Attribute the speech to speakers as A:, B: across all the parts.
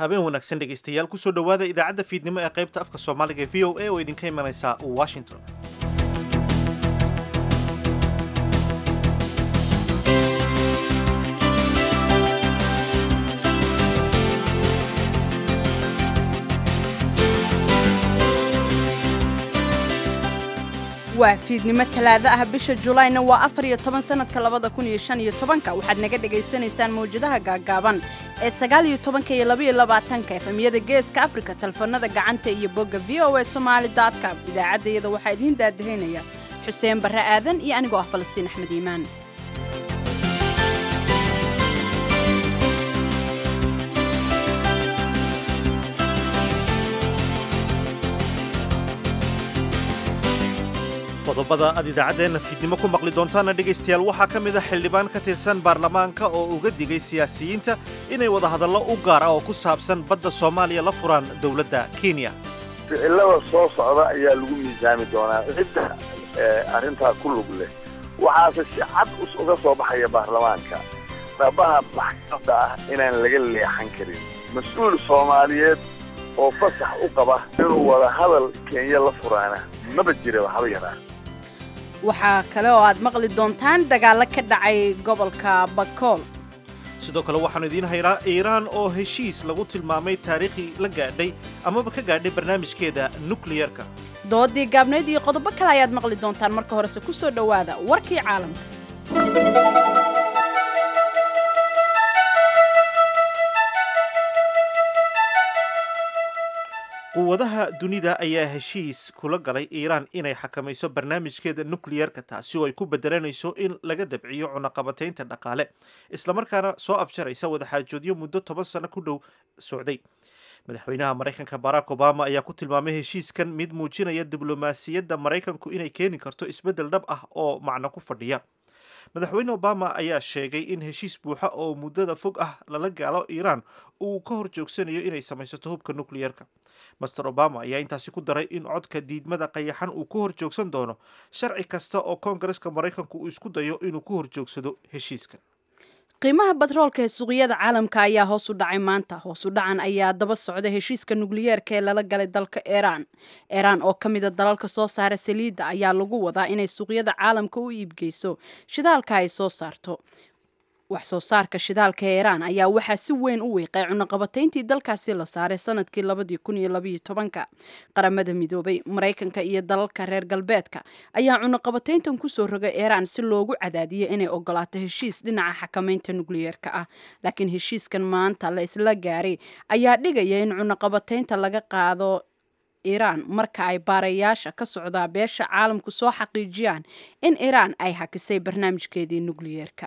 A: habeen wanaagsan dhegaystayaal kusoo dhowaada idaacadda fiidnimo ee qaybta afka soomaaliga ee v o a oo idinka imanaysa washington
B: waa fiidnimo talaado ah bisha julayna waa afar iyo toban sanadka labada kun iyo shan iyo tobanka waxaad naga dhagaysanaysaan mawjadaha gaagaaban ee sagaal iyo tobanka iyo labaiyo labaatanka efemyada geeska afrika telefoonada gacanta iyo bogga v o a somaali com idaacaddayada waxaa idiin daadahaynaya xuseen barre aadan iyo anigoo ah falastiin axmed iimaan
A: qodobada aad idaacaddeenna fiidnimo ku maqli doontaana dhegaystayaal waxaa ka mid a xildhibaan ka tirsan baarlamaanka oo uga digay siyaasiyiinta inay wadahadallo u gaar ah oo ku saabsan badda soomaaliya la furaan dowladda kenya
C: ficilada soo socda ayaa lagu miisaami doonaa cidda arrintaa ku lug leh waxaase si cad uga soo baxaya baarlamaanka dhabaha maxkamadda ah inaan laga leexan karin mas-uul soomaaliyeed oo fasax u qaba inuu wada hadal kenya la furaana maba jiraba haba yaraa
B: waxaa kale oo aad maqli doontaan dagaallo ka dhacay gobolka bakool
A: sidoo kale waxaannu idiin haynaa iiraan oo heshiis lagu tilmaamay taariikhii la gaadhay amaba ka gaadhay barnaamijkeeda nukliyerka
B: doodii gaabnayd iyo qodobo kale ayaad maqli doontaan marka horese ku soo dhowaada warkii caalamka
A: quwadaha dunida ayaa heshiis kula galay iiraan inay xakamayso barnaamijkeeda nukliyerka taasi oo ay ku bedelanayso in laga dabciyo cunaqabataynta dhaqaale islamarkaana soo afjaraysa wadaxaajoodyo muddo toban sano ku dhow socday madaxweynaha maraykanka barack obama ayaa ku tilmaamay heshiiskan mid muujinaya diblomaasiyadda maraykanku inay keeni karto isbeddel dhab ah oo macno ku fadhiya madaxweyne obama ayaa sheegay in heshiis buuxa oo muddada fog ah lala gaalo iiraan uu ka hor joogsanayo inay samaysato hubka nukliyerka master obama ayaa intaasi ku daray in codka diidmada qayaxan uu ku hor joogsan doono sharci kasta oo koongareska maraykanku uu isku dayo inuu ku hor joogsado heshiiskan
B: qiimaha batroolka ee suuqyada caalamka ayaa hoos u dhacay maanta hoos u dhacan ayaa daba socda heshiiska nukliyeerka ee lala galay dalka iiraan iiraan oo ka mida dalalka soo saara saliidda ayaa lagu wadaa inay suuqyada caalamka u iibgeyso shidaalka ay soo saarto wax soo saarka shidaalka ee iiraan ayaa waxaa si weyn u wiiqay cunaqabatayntii dalkaasi la saaray sanadkii labadii kun iyo labaiyo tobanka qaramada midoobay maraykanka iyo dalalka reer galbeedka ayaa cunaqabatayntan kusoo rogay iiraan si loogu cadaadiyo inay ogolaato heshiis dhinaca xakamaynta nukliyeerka ah laakiin heshiiskan maanta la isla gaaray ayaa dhigaya in cunaqabataynta laga qaado iiraan marka ay baarayaasha ka socdaa beesha caalamku soo xaqiijiyaan in iiraan ay hakisay barnaamijkeedii nukliyeerka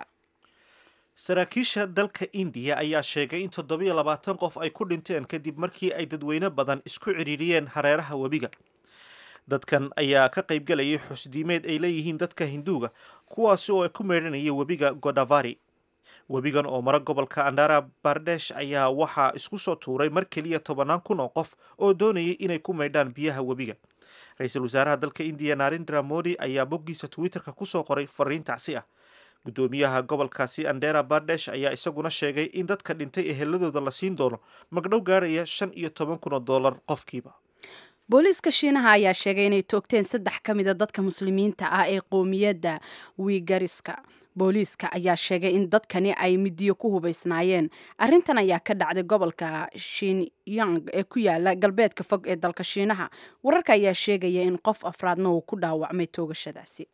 A: saraakiisha dalka indiya ayaa sheegay in toddobiyo labaatan qof ay ku dhinteen kadib markii ay dadweyne badan isku cidhiidhiyeen hareeraha webiga dadkan ayaa ka qaybgalayay xusdiimeed ay leeyihiin dadka hinduuga kuwaasi oo ay ku meedhanayay webiga godavari webigan oo mara gobolka andara bardesh ayaa waxaa isku soo tuuray mar keliya tobannaan kun oo qof oo doonayay inay ku maydhaan biyaha webiga ra-iisul wasaaraha dalka indiya narendra modi ayaa boggiisa twitterka kusoo qoray fariin tacsi ah guddoomiyaha gobolkaasi andera bardesh ayaa isaguna sheegay in dadka dhintay eheladooda la siin doono magdhow gaaraya shan iyo toban kun oo dollar qofkiiba
B: booliiska shiinaha ayaa sheegay inay toogteen saddex ka mida dadka muslimiinta ah ee qoomiyadda wiigariska booliiska ayaa sheegay in dadkani ay midiyo ku hubaysnaayeen arrintan ayaa ka dhacday gobolka shinyang ee ku yaala galbeedka fog ee dalka shiinaha wararka ayaa sheegaya in qof afraadna uu ku dhaawacmay toogashadaasi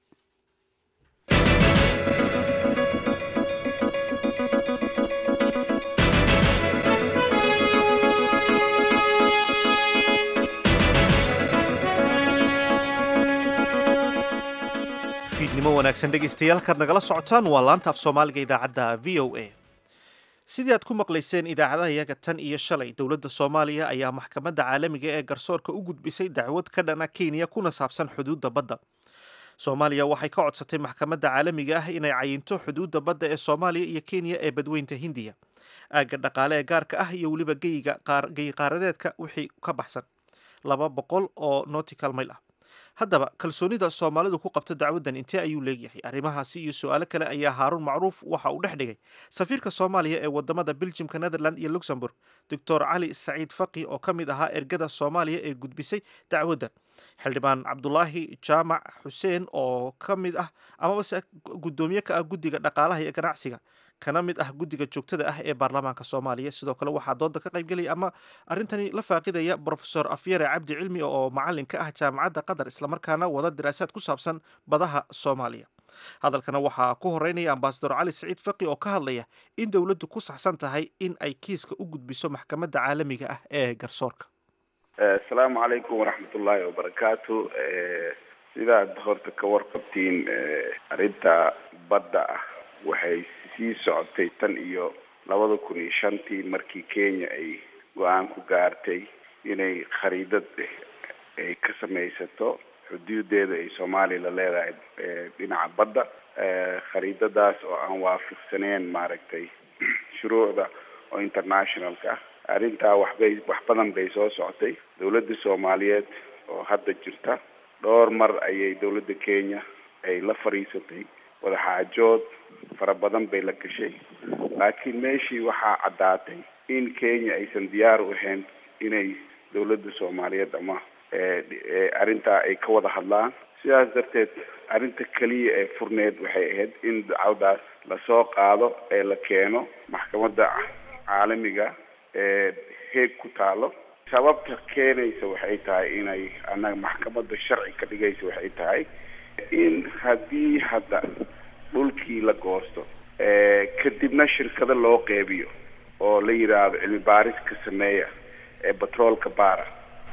A: fiidnimo wanaagsan dhegaystayaal kaad nagala socotaan waa laanta af soomaaliga idaacadda v o a sidii aad ku maqlayseen idaacadaha iyaga tan iyo shalay dowladda soomaaliya ayaa maxkamadda caalamiga ee garsoorka u gudbisay dacwad ka dhana kenya kuna saabsan xuduudda badda soomaaliya waxay ka codsatay maxkamadda caalamiga ah inay cayinto xuduudda badda ee soomaaliya iyo kenya ee badweynta hindiya aagga dhaqaale ee gaarka ah iyo weliba geyiga geyi qaaradeedka wixii ka baxsan laba boqol oo nortical mail ah haddaba kalsoonida soomaalidu ku qabto dacwaddan intee ayuu leegyahay arrimahaasi iyo su-aalo kale ayaa haaruun macruuf waxa uu dhex dhigay safiirka soomaaliya ee wadamada beljimka netherland iyo luxembourg doctor cali saciid faqi oo ka mid ahaa ergada soomaaliya ee gudbisay dacwaddan xildhibaan cabdulaahi jaamac xuseen oo ka mid ah amabase guddoomiye ka ah guddiga dhaqaalaha iyo ganacsiga kana mid ah guddiga joogtada ah ee baarlamaanka soomaaliya sidoo kale waxaa dooda ka qaybgelaya ama arrintani la faaqidaya brofesor afyare cabdi cilmi oo macalin ka ah jaamacadda qatar islamarkaana wada daraasaad ku saabsan badaha soomaaliya hadalkana waxaa ku horeynaya ambasador cali saciid faqi oo ka hadlaya in dowladdu ku saxsan tahay in ay kiiska u gudbiso maxkamadda caalamiga ah ee garsoorka
D: asalaamu calaykum waraxmatullaahi wabarakaatu sidaad horta ka warqabtiin arrinta badda ah waxay sii socotay tan iyo labada kun iyo shantii markii kenya ay go-aan ku gaartay inay khariidad ay ka samaysato xuduudeeda ay soomaaliya la leedahay dhinaca badda khariidadaas oo aan waafiqsaneen maaragtay shuruucda oo internationalka ah arrintaa waxbay wax badan bay soo socotay dawladda soomaaliyeed oo hadda jirta dhowr mar ayay dawladda kenya ay la fadhiisatay wadaxaajood fara badan bay la gashay laakiin meeshii waxaa caddaatay in kenya aysan diyaar u ahayn inay dawladda soomaaliyeed ama arrintaa ay ka wada hadlaan sidaas darteed arrinta keliya ee furneed waxay ahayd in dacwadaas lasoo qaado ee la keeno maxkamadda caalamiga ee heeg ku taalo sababta keenaysa waxay tahay inay annaga maxkamadda sharci ka dhigaysa waxay tahay in haddii hadda dhulkii la goosto kadibna shirkado loo qeybiyo oo la yidhaahdo cilmi baaris ka sameeya ee batroolka baara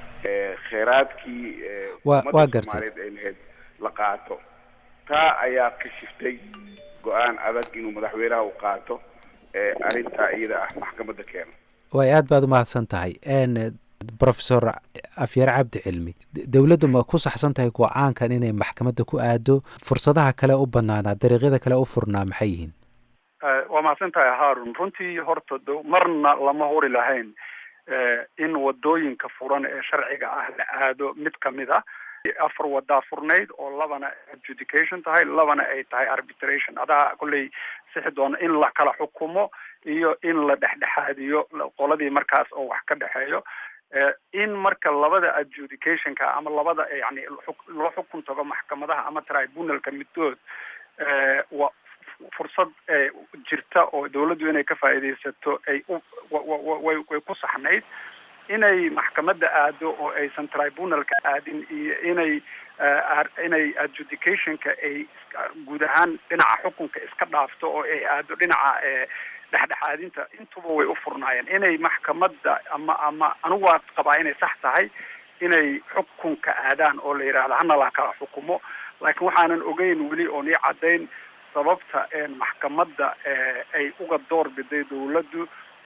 D: kheyraadkii
E: wa waa gartay
D: soomaaliyeed ay lahayd la qaato taa ayaa ka shiftay go-aan adag inuu madaxweynaha u qaato arrintaa iyada ah maxkamadda keeno
E: way aad baad umahadsan tahay profesor afyare cabdi cilmi dowladdu ma ku saxsan tahay go-aankan inay maxkamadda ku aado fursadaha kale u banaanaa dariiqyada kale u furnaa maxay yihiin
F: waa mahadsan tahay haarun runtii horta d marna lama huri lahayn in wadooyinka furan ee sharciga ah la aado mid kamid a afar wadaa furnayd oo labana adjudication tahay labana ay tahay arbitration adaa kolley sixi doona in la kala xukumo iyo in la dhexdhexaadiyo qoladii markaas oo wax ka dhexeeyo in marka labada adjudicationka ama labada yani loo xukun tago maxkamadaha ama tribunalka middood wa fursad jirta oo dawladdu inay ka faa'iidaysato ay u way way ku saxnayd inay maxkamadda aado oo aysan tribunalka aadin iyo inay inay adjudicationka ay guud ahaan dhinaca xukunka iska dhaafto oo ay aado dhinaca dhexdhexaadinta intuba way u furnaayeen inay maxkamadda ama ama anigu waa qabaa inay sax tahay inay xukunka aadaan oo la yidhaahdo hana la kala xukumo laakiin waxaanan ogeyn weli oon ii caddayn sababta maxkamadda ay uga door biday dawladdu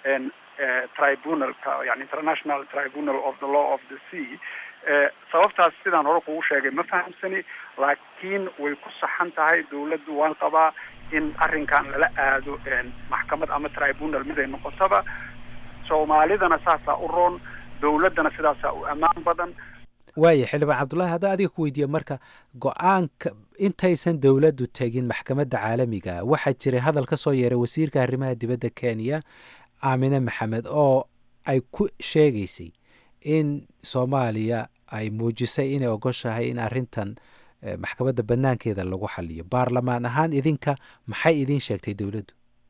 F: tribunalka yani international tribunal of the law of the sea sababtaas sidaan hore kugu sheegay ma fahamsani laakiin way ku saxan tahay dawladdu waan qabaa in arrinkan lala aado maxkamad ama tribunal mid ay noqotaba soomaalidana saasaa u roon dawladdana sidaasaa u ammaan badan
E: waaya xildhibaan cabdullaahi haddaa adiga ku weydiiya marka go-aanka intaysan dowladdu tegin maxkamadda caalamiga waxaa jiray hadal ka soo yeeray wasiirka arrimaha dibadda kenya aamine maxamed oo ay ku sheegaysay in soomaaliya ay muujisay inay ogoshahay in arrintan maxkamadda banaankeeda lagu xaliyo baarlamaan ahaan idinka maxay idin sheegtay dowladdu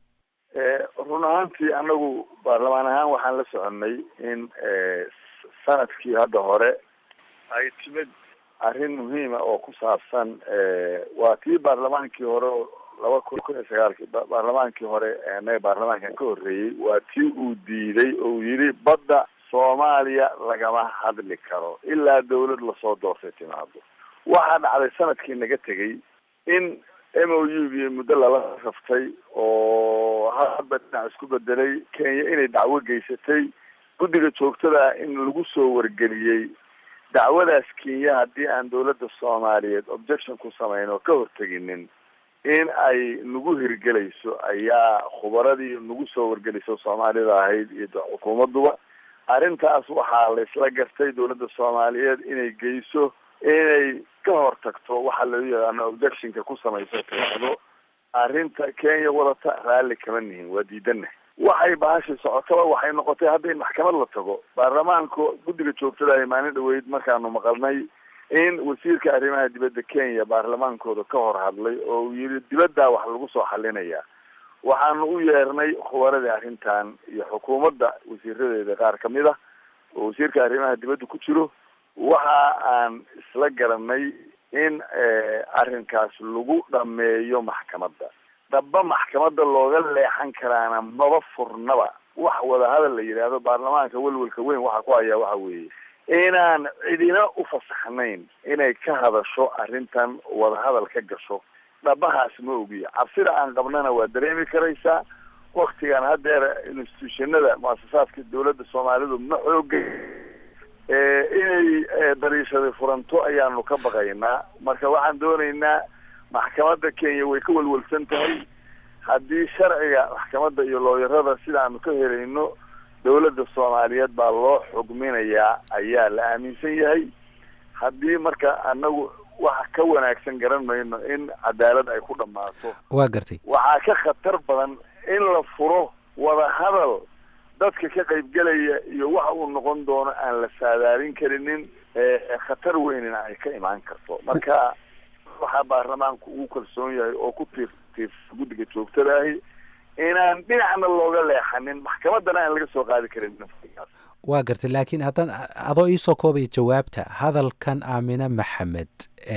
C: run ahaantii anagu baarlamaan ahaan waxaan la soconay in sanadkii hadda hore ay timid arrin muhiima oo ku saabsan waa tii baarlamaankii hore laba kun kun iyo sagaalkii baarlamaankii hore anaga baarlamaankan ka horreeyey waa tii uu diiday oo uu yidhi badda soomaaliya lagama hadli karo ilaa dawlad lasoo doortay timaado waxaa dhacday sanadkii naga tegay in m o u gii muddo lala raftay oo hadba dhinac isku bedelay kenya inay dacwo geysatay guddiga joogtada in lagu soo wargeliyey dacwadaas kenya haddii aan dawladda soomaaliyeed objection ku samayn oo ka horteginin in ay nagu hirgelayso ayaa khubaradii nagu soo wargelayso soomaalida ahayd iyo xukuumadduba arrintaas waxaa laysla gartay dawladda soomaaliyeed inay geyso inay ka hortagto waxa loo yaqaano objectionka ku samaysa tiraahdo arrinta kenya wadata raalli kama nihin waa diidana waxay bahashi socotaba waxay noqotay hadda in maxkamad la tago baarlamaanka guddiga joogtada maalin dhaweyd markaanu maqalnay in wasiirka arrimaha dibadda kenya baarlamaankooda ka hor hadlay oo uu yihi dibaddaa wax lagu soo xalinaya waxaanu u yeernay khubaradii arrintan iyo xukuumadda wasiiradeeda qaar kamid ah oo wasiirka arrimaha dibadda ku jiro waxa aan isla garanay in arrinkaas lagu dhameeyo maxkamadda dhaba maxkamadda looga leexan karaana maba furnaba wax wadahadal la yidhaahdo baarlamaanka welwelka weyn waxa ku hayaa waxa weeye inaan cidina u fasaxnayn inay ka hadasho arrintan wadahadal ka gasho dhabahaas ma ogiya cabsida aan qabnana waa dareemi karaysaa waktigan haddeer institutionada muasasaadka dawladda soomaalidu ma xooga inay dariishaday furanto ayaanu ka baqaynaa marka waxaan doonaynaa maxkamadda kenya way ka welwelsan tahay haddii sharciga maxkamadda iyo looyarada sidaanu ka helayno dawladda soomaaliyeed baa loo xugminayaa ayaa la aaminsan yahay haddii marka anagu wax ka wanaagsan garan mayno in cadaalad ay ku dhammaato
E: waa gartay
C: waxaa ka khatar badan in la furo wadahadal dadka ka qaybgelaya iyo waxa uu noqon doono aan la saadaalin karinin khatar weynina ay ka imaan karto marka waxaa baarlamaanku ugu kalsoon yahay oo ku tiir tiir guddiga joogtada ahi inaan dhinacna looga leexanin maxkamaddana aan laga soo qaadi karin
E: waa gartay laakiin haddaan adoo iisoo koobaya jawaabta hadalkan aamine maxamed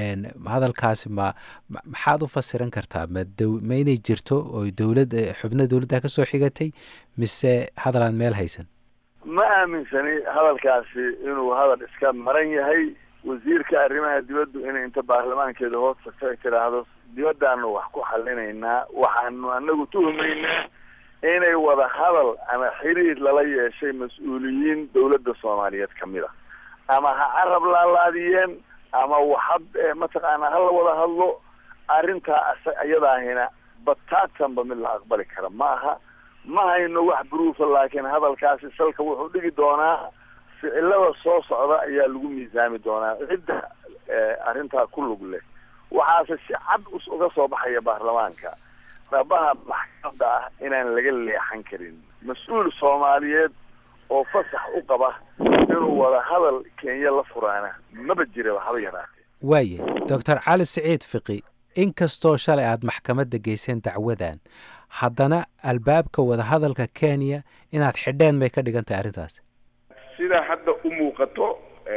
E: hadalkaasi ma maxaad u fasiran kartaa ma dow ma inay jirto oo dowlad xubno dowladda kasoo xigatay mise hadal aan meel haysan
C: ma aaminsani hadalkaasi inuu hadal iska maran yahay wasiirka arrimaha dibaddu inay inta baarlamaankeeda hoos tagto ay tidhaahdo dibaddaanu wax ku xalinaynaa waxaanu anagu tuhumaynaa inay wada hadal ama xiriir lala yeeshay mas-uuliyiin dawladda soomaaliyeed kamid a ama ha carab laalaadiyeen ama waxad mataqaanaa hala wada hadlo arrintaa iyadaahina bataatanba mid la aqbali kara ma aha ma hayno wax bruufa laakiin hadalkaasi salka wuxuu dhigi doonaa ficilada soo socda ayaa lagu miisaami doonaa cidda arrintaa ku lug leh waxaase si cad us uga soo baxaya baarlamaanka dhabaha maxkamadda ah inaan laga leexan karin mas-uul soomaaliyeed oo fasax u qaba inuu wada hadal kenya la furaana maba jiraba haba yaraatee
E: waaye doctor cali siciid fiqi inkastoo shalay aada maxkamadda geyseen dacwadan haddana albaabka wadahadalka kenya inaad xidheen bay ka dhigan tahay arrintaas
D: sida hadda u muuqato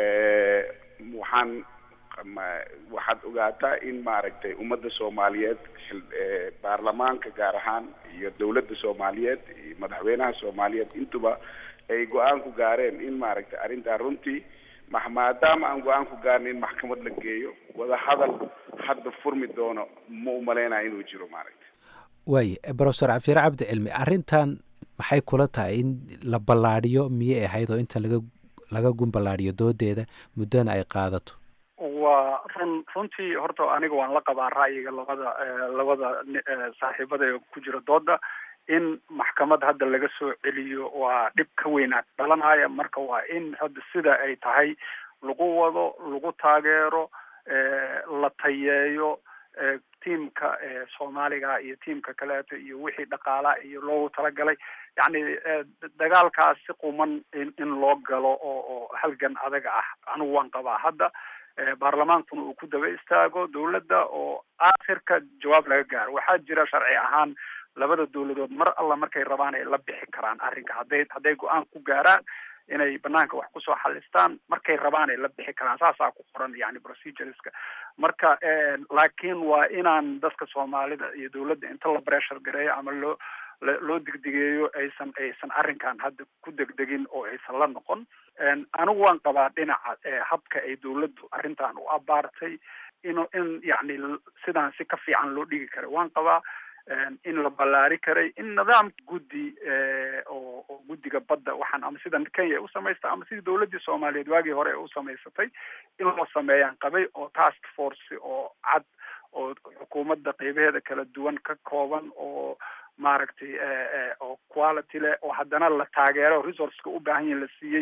D: waxaan waxaad ogaataa in maaragtay ummadda soomaaliyeed baarlamaanka gaar ahaan iyo dawladda soomaaliyeed iyo madaxweynaha soomaaliyeed intuba ay go-aan ku gaareen in maaragtay arrintaa runtii ma maadaama aan go-aan ku gaarna in maxkamad la geeyo wada hadal hadda furmi doono ma u malaynaya inuu jiro maaragtay
E: waaye brofesor cafiire cabdi cilmi arrintan maxay kula tahay in la ballaadhiyo miyay ahayd oo inta laga laga gun ballaadhiyo doodeeda muddona ay qaadato
F: waa run runtii horta aniga waan la qabaa ra'yiga labada labada saaxiibada ee ku jira dooda in maxkamad hadda laga soo celiyo waa dhib ka weynaa dhalanaya marka waa in hadda sida ay tahay lagu wado lagu taageero la tayeeyo tiamka soomaaliga iyo tiamka kaleeto iyo wixii dhaqaala iyo loogu talagalay yacni dagaalkaas si quman in in loo galo oo oo halgan adaga ah anigu waan qabaa hadda baarlamaankuna uu ku daba istaago dawladda oo aakhirka jawaab laga gaaro waxaa jira sharci ahaan labada dawladood mar alla markay rabaan ay la bixi karaan arrinka hadday hadday go-aan ku gaaraan inay banaanka wax kusoo xalistaan markay rabaan ay la bixi karaan saasaa ku qoran yani procedureska marka laakiin waa inaan dadka soomaalida iyo dawladda inta la pressure gareeyo ama loo loo degdegeeyo aysan aysan arrinkan hadda ku degdegin oo aysan la noqon anigu waan qabaa dhinaca habka ay dawladdu arrintan u abaartay in in yacni sidaan si ka fiican loo dhigi karay waan qabaa in la ballaari karay in nidaam guddi oo oo guddiga badda waxaan ama sida kenya ay u samaystay ama sidii dawladdii soomaaliyeed waagii hore ay u samaysatay in loo sameeyaan qabay oo task force oo cad oo xukuumadda qeybaheeda kala duwan ka kooban oo maaragtay oo quality leh oo haddana la taageero resourceka u baahan yahin la siiyey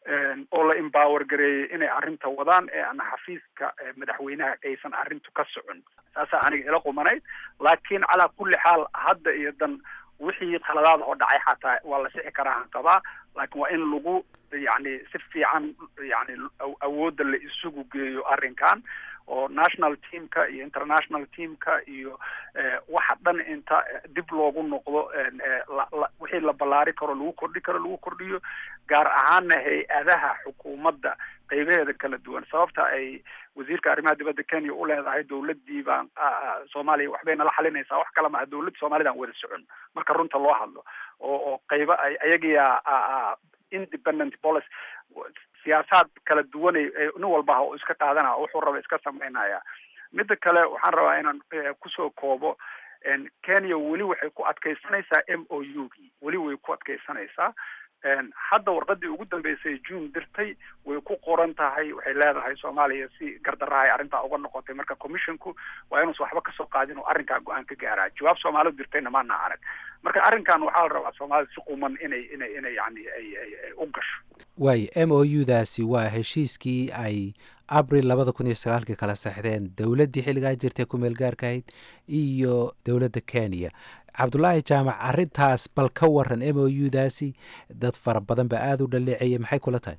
F: oo la empower gareeyey inay arrinta wadaan ee aan xafiiska madaxweynaha aysan arrintu ka socon saasaa aniga ila qumanayd laakiin calaa kulli xaal hadda iyo dan wixii khaladaad oo dhacay xataa waa la sixi karaa hanqabaa laakiin waa in lagu yani si fiican yani awoodda la isugu geeyo arrinkan oo national teamka iyo international teamka iyo waxa dhan inta dib loogu noqdo wixii la ballaari karo lagu kordhi karo lagu kordhiyo gaar ahaana hay-adaha xukuumadda qeybaheeda kala duwan sababta ay wasiirka arrimaha dibadda kenya u leedahay dawladdii baan soomaaliya waxbay nala xalinaysaa wax kala maha dawladda soomaalidaan wada socon marka runta loo hadlo oo oo qeyba ayagiyaa independent policy siyaasaad kala duwanay nin walbaha oo iska qaadanaya wuxuu raba iska samaynaya midda kale waxaan rabaa inaan kusoo koobo kenya weli waxay ku adkeysanaysaa m o u gii weli way ku adkeysanaysaa hadda warqadii ugu dambeysay june dirtay way ku qoran tahay waxay leedahay soomaaliya si gardarahay arrintaa uga noqotay marka commissionku waa inuusan waxba kasoo qaadin oo arrinkaa go-aan ka gaaraa jawaab soomaalidu dirtayna maana arag marka arrinkan waxaa la rabaa soomaalida si quman inay inay inay yani ay ay u gasho
E: waayo m o u daasi waa heshiiskii ay abril labada kun iyo sagaalkii kala saxdeen dowladdii xilligaa jirtay kumeel gaarka ahayd iyo dowladda kenya cabdullaahi jaamac arrintaas bal ka waran m o u daasi dad fara badan ba aada u dhaleecaya maxay kula tahay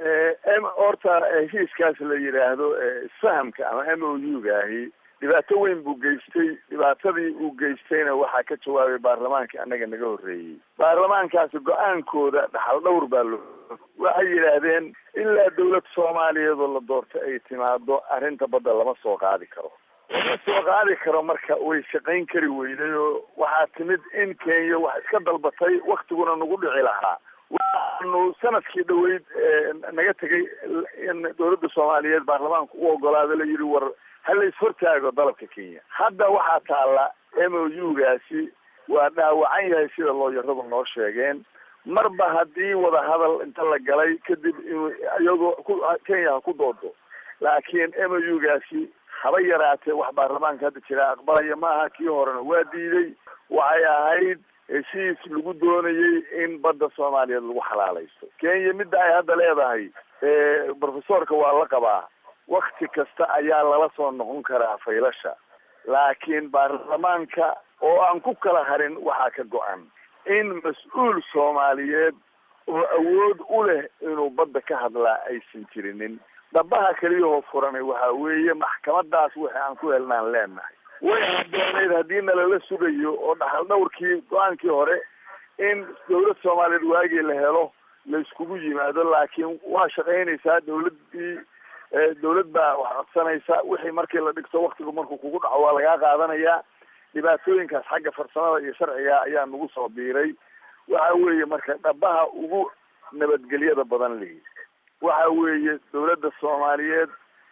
C: horta heshiiskaas la yidhaahdo isfahamka ama m o u gaahi dhibaato weyn buu geystay dhibaatadii uu geystayna waxaa ka jawaabay baarlamaankii annaga naga horreeyey baarlamaankaasi go-aankooda dhaxal dhowr baa loo waxay yidhaahdeen ilaa dawlad soomaaliyeedoo la doortay ay timaado arrinta badda lama soo qaadi karo lama soo qaadi karo marka way shaqayn kari weyday oo waxaa timid in kenya wax iska dalbatay waktiguna nagu dhici lahaa waxaanu sanadkii dhaweyd naga tegay in dawladda soomaaliyeed baarlamaanku u ogolaado la yidhi war hala ishortaago dalabka kenya hadda waxaa taalla m o u gaasi waa dhaawacan yahay sida looyaradu noo sheegeen marba haddii wadahadal inta la galay kadib inuu iyagoo ku kenya ha ku doodo laakiin m o u gaasi haba yaraatee wax baarlamaanka hadda jira aqbalaya maaha kii horena waa diiday waxay ahayd heshiis lagu doonayey in badda soomaaliyeed lagu xalaalaysto kenya midda ay hadda leedahay profesorka waa la qabaa wakti kasta ayaa lala soo noqon karaa faylasha laakiin baarlamaanka oo aan ku kala harin waxaa ka go-an in mas-uul soomaaliyeed oo awood u leh inuu badda ka hadlaa aysan jirinin dhabaha keliyahoo furanay waxaa weeye maxkamadaas wixii aan ku helnaan leenahay way haddoonayd haddii nalala sugayo oo dhaxal dhowrkii go-aankii hore in dawlad soomaaliyeed waagii la helo la iskugu yimaado laakiin waa shaqaynaysaa dawladdii dawlad baa wax codsanaysa wixii markii la dhigto waktigu markuu kugu dhaco waa lagaa qaadanayaa dhibaatooyinkaas xagga farsamada iyo sharciga ayaa nagu soo biiray waxa weeye marka dhabaha ugu nabadgelyada badan lihi waxa weeye dawladda soomaaliyeed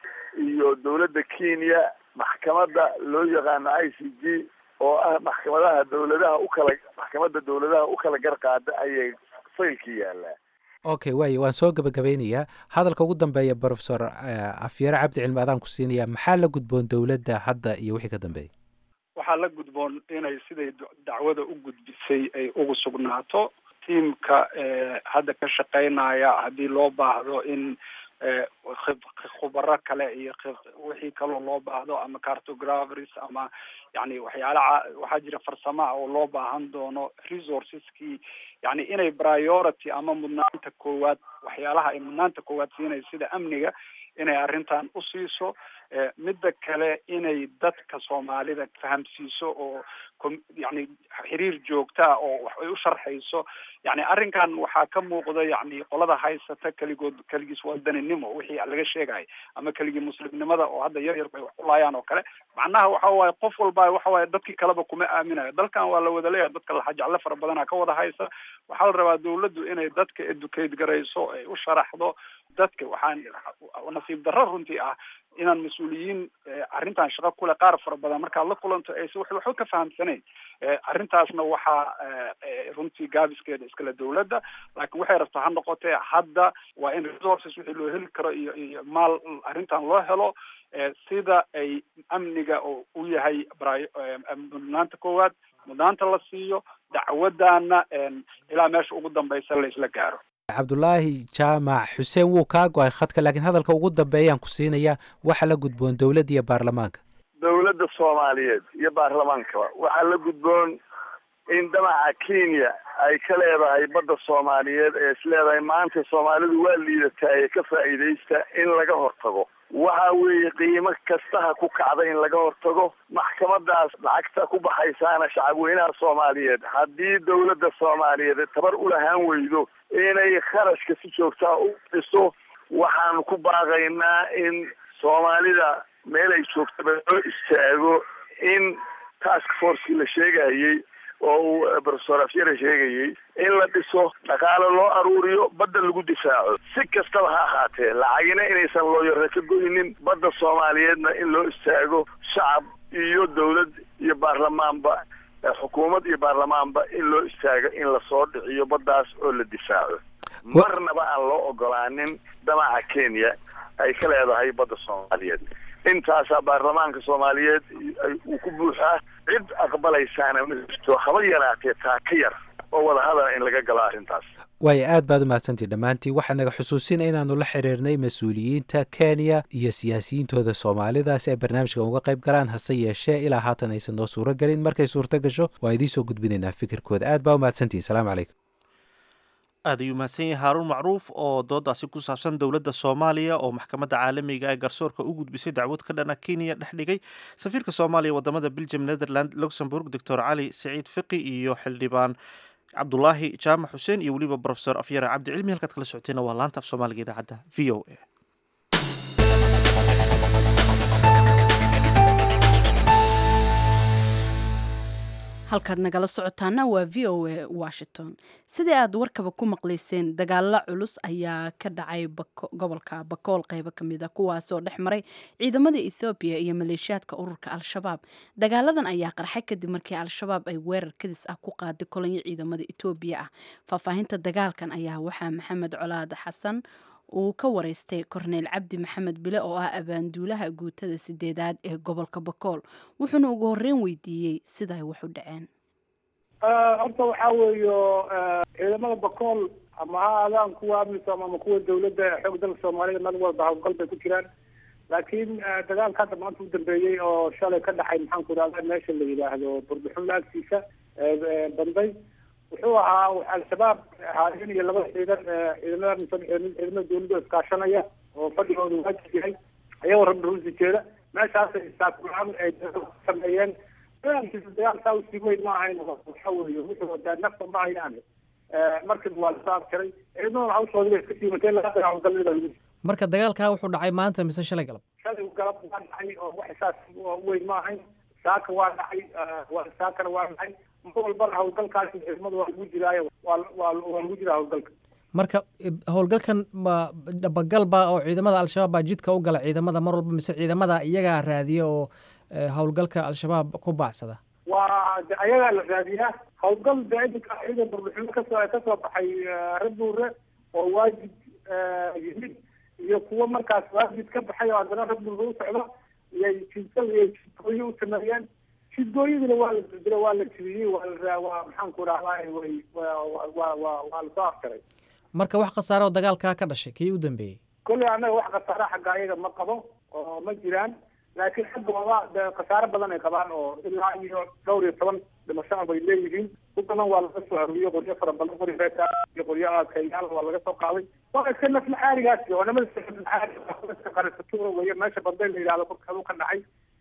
C: iyo dawladda kenya maxkamadda loo yaqaano i c g oo ah maxkamadaha dawladaha ukala maxkamadda dawladaha u kala gar qaada ayay faylkii yaalaa
E: okay waayo waan soo gabagabeynayaa hadalka ugu dambeeya profesor afyare cabdi cilmi adaan ku siinayaa maxaa la gudboon dowladda hadda iyo wixii ka dambeeyay
F: waxaa la gudboon inay siday dacwada u gudbisay ay ugu sugnaato tiamka hadda ka shaqeynaya haddii loo baahdo in khubaro kale iyo wixii kaloo loo baahdo ama cartographers ama yani waxyaala waxaa jira farsama oo loo baahan doono resourceskii yani inay priority ama mudnaanta koowaad waxyaalaha ay mudnaanta koowaad siinaysa sida amniga inay arrintan usiiso midda kale inay dadka soomaalida fahamsiiso oo yani xiriir joogtaa oo wax ay u sharxayso yani arrinkan waxaa ka muuqda yani qolada haysata keligood keligiis wadaninimo wixii laga sheegay ama keligii muslimnimada oo hadda yar yarku ay wax ku laayaan oo kale macnaha waxa waaye qof walba waxa waaye dadkii kaleba kuma aaminayo dalkan waa la wada leeyahay dadka laxajeclo fara badana ka wada haysa waxaa la rabaa dawladdu inay dadka educate garayso ay u sharaxdo dadka waxaan nasiib darro runtii ah inaan mas-uuliyiin arrintan shaqo kule qaar fara badan markaad la kulanto aysa wax waxba ka fahamsanayn arrintaasna waxaa runtii gaabiskeeda iskale dawladda laakiin waxay rabtaa ha noqotee hadda waa in resources wixii loo heli karo iyo iyo maal arrintan loo helo sida ay amniga oo u yahay mudnaanta koowaad mudnaanta la siiyo dacwadana ilaa meesha ugu dambaysa la isla gaaro
E: cabdulaahi jaamac xuseen wuu kaa go-ay khadka laakiin hadalka ugu dambeeyaan ku siinayaa waxa la gudboon dowladda iyo baarlamaanka
C: dowladda soomaaliyeed iyo baarlamaankaba waxaa la gudboon in damaca kenya ay ka leedahay badda soomaaliyeed ee is leedahay maanta soomaalidu waa liidataa ee ka faa'iidaysta in laga hortago waxa weeye qiimo kastaha ku kacda in laga hortago maxkamadaas lacagta ku baxaysaana shacabweynaha soomaaliyeed haddii dowladda soomaaliyeed tabar ulahaan weydo inay kharashka si joogtaa u dhiso waxaanu ku baaqaynaa in soomaalida meel ay joogtaba loo istaago in task forcekii la sheegayey oo uu professor afyare sheegayey in la dhiso dhaqaalo loo aruuriyo badda lagu difaaco si kastaba ha ahaatee lacagina inaysan looyaro ka goynin badda soomaaliyeedna in loo istaago shacab iyo dowlad iyo baarlamaanba xukuumad iyo baarlamaanba in loo istaago in lasoo dhiciyo baddaas oo la difaaco marnaba aan loo ogolaanin damaca kenya ay ka leedahay badda soomaaliyeed intaasaa baarlamaanka soomaaliyeed uu ku buuxaa cid aqbalaysaana ma jirto haba yaraatee taa ka yar oo wadahadala in laga galo arrintaas
E: waayo aad baad umahadsantii dhammaantiin waxaa naga xusuusina inaanu la xiriirnay mas-uuliyiinta kenya iyo siyaasiyiintooda soomaalida si ay barnaamijkan uga qayb galaan hase yeeshee ilaa haatan aysan noo suuro gelin markay suurto gasho waa idiin soo gudbinaynaa fikirkooda aad baa umahadsantihin salaamu calaykum
A: aad ayuu mahadsan yahay haaruun macruuf oo doodaasi ku saabsan dowladda soomaaliya oo maxkamadda caalamiga ee garsoorka u gudbisay dacwad ka dhana kenya dhex dhigay safiirka soomaaliya wadamada belgium netherland luxemburg doctor cali saciid fiqi iyo xildhibaan cabdulaahi jaamac xuseen iyo weliba profesor afyare cabdi cilmi halkaad kala socoteenna waa laanta af soomaaliga idaacadda v o a
B: halkaad nagala socotaana waa v o a washington sidii aad warkaba ku maqlayseen dagaalo culus ayaa ka dhacay gobolka bakool qeybo kamid a kuwaasoo dhex maray ciidamada ethoobiya iyo maleeshiyaadka ururka al-shabaab dagaaladan ayaa qarxay kadib markii al-shabaab ay weerar kadis ah ku qaaday kolonyo ciidamada etoobiya ah faahfaahinta dagaalkan ayaa waxaa maxamed colaad xasan uu ka wareystay korneyl cabdi maxamed bile oo ah abaanduulaha guutada sideedaad ee gobolka bakool wuxuuna ugu horeyn weydiiyey siday wax u dhaceen
G: horta waxaa weeyo ciidamada bakool ama ha aadaan kuwa amisom ama kuwa dawladda xoog dalka soomaalida meel walba hawlgal bay ku jiraan laakiin dagaalka hadda maanta u dambeeyey oo shalay ka dhacay maxaan ku idhahda meesha la yidhaahdo burbuxun laagtiisa banday wuxuu ahaa al-shabaab haadin iyo laba ciidan ciidamada ciidamada dawladda iskaashanaya oo fadhigooda waajib yahay ayagoo rabbi ruusi jeeda meeshaasay saakulaan ay sameeyeen dagaalkiisa dagaal saa usii weyn ma ahayn waxa weeye wuxuu wadaa nafta ma hayaan markiiba waa lasoo abtiray ciidamada hawshooda bay iska siimatay laga dagaalgalida lagu
H: marka dagaalkaa wuxuu dhacay maanta mise shalay galab
G: shalay galab waa dhacay oo wax saas weyn ma ahayn saaka waa dhacay saakana waa dhacay mar walbana hawlgalkaasi ciidamada waa lagu jiraayo waa waa waa lagu jiraa hawlgalka
H: marka howlgalkan ma dhabagalba oo ciidamada al-shabaab baa jidka u gala ciidamada mar walba mise ciidamada iyagaa raadiya oo howlgalka al-shabaab ku baacsada
G: waa de ayagaa la raadiyaa hawlgal de idinka ciidan burbuxino kasoo kasoo baxay rabuure oo waajib yimid iyo kuwo markaas waajib ka baxay oo haddana rabuure u socdo iyay jidgal iyo jidgooyo u sameeyeen jidgooyadina waa la dildilo waa la jibiyey waa la waa maxaan ku rahdaa way waa waa waa lasoo aftiray
H: marka wax khasaare oo dagaalkaa ka dhashay kii u dambeeyey
G: kolley annaga wax khasaare xagga ayaga ma qabo oo ma jiraan laakiin xaggooda de khasaare badan ay qabaan oo ilaa iyo dhowr iyo toban dhimasho bay leeyihiin ku badan waa laga soo aruuriyo qoryo fara badan qori reeta iyo qoryo adkayaal waa laga soo qaaday waa iska naflaxaarigaasi oo nimada naflaxaariga qarisatuura weeye meesha banday la yidhahdo korkeedu ka dhacay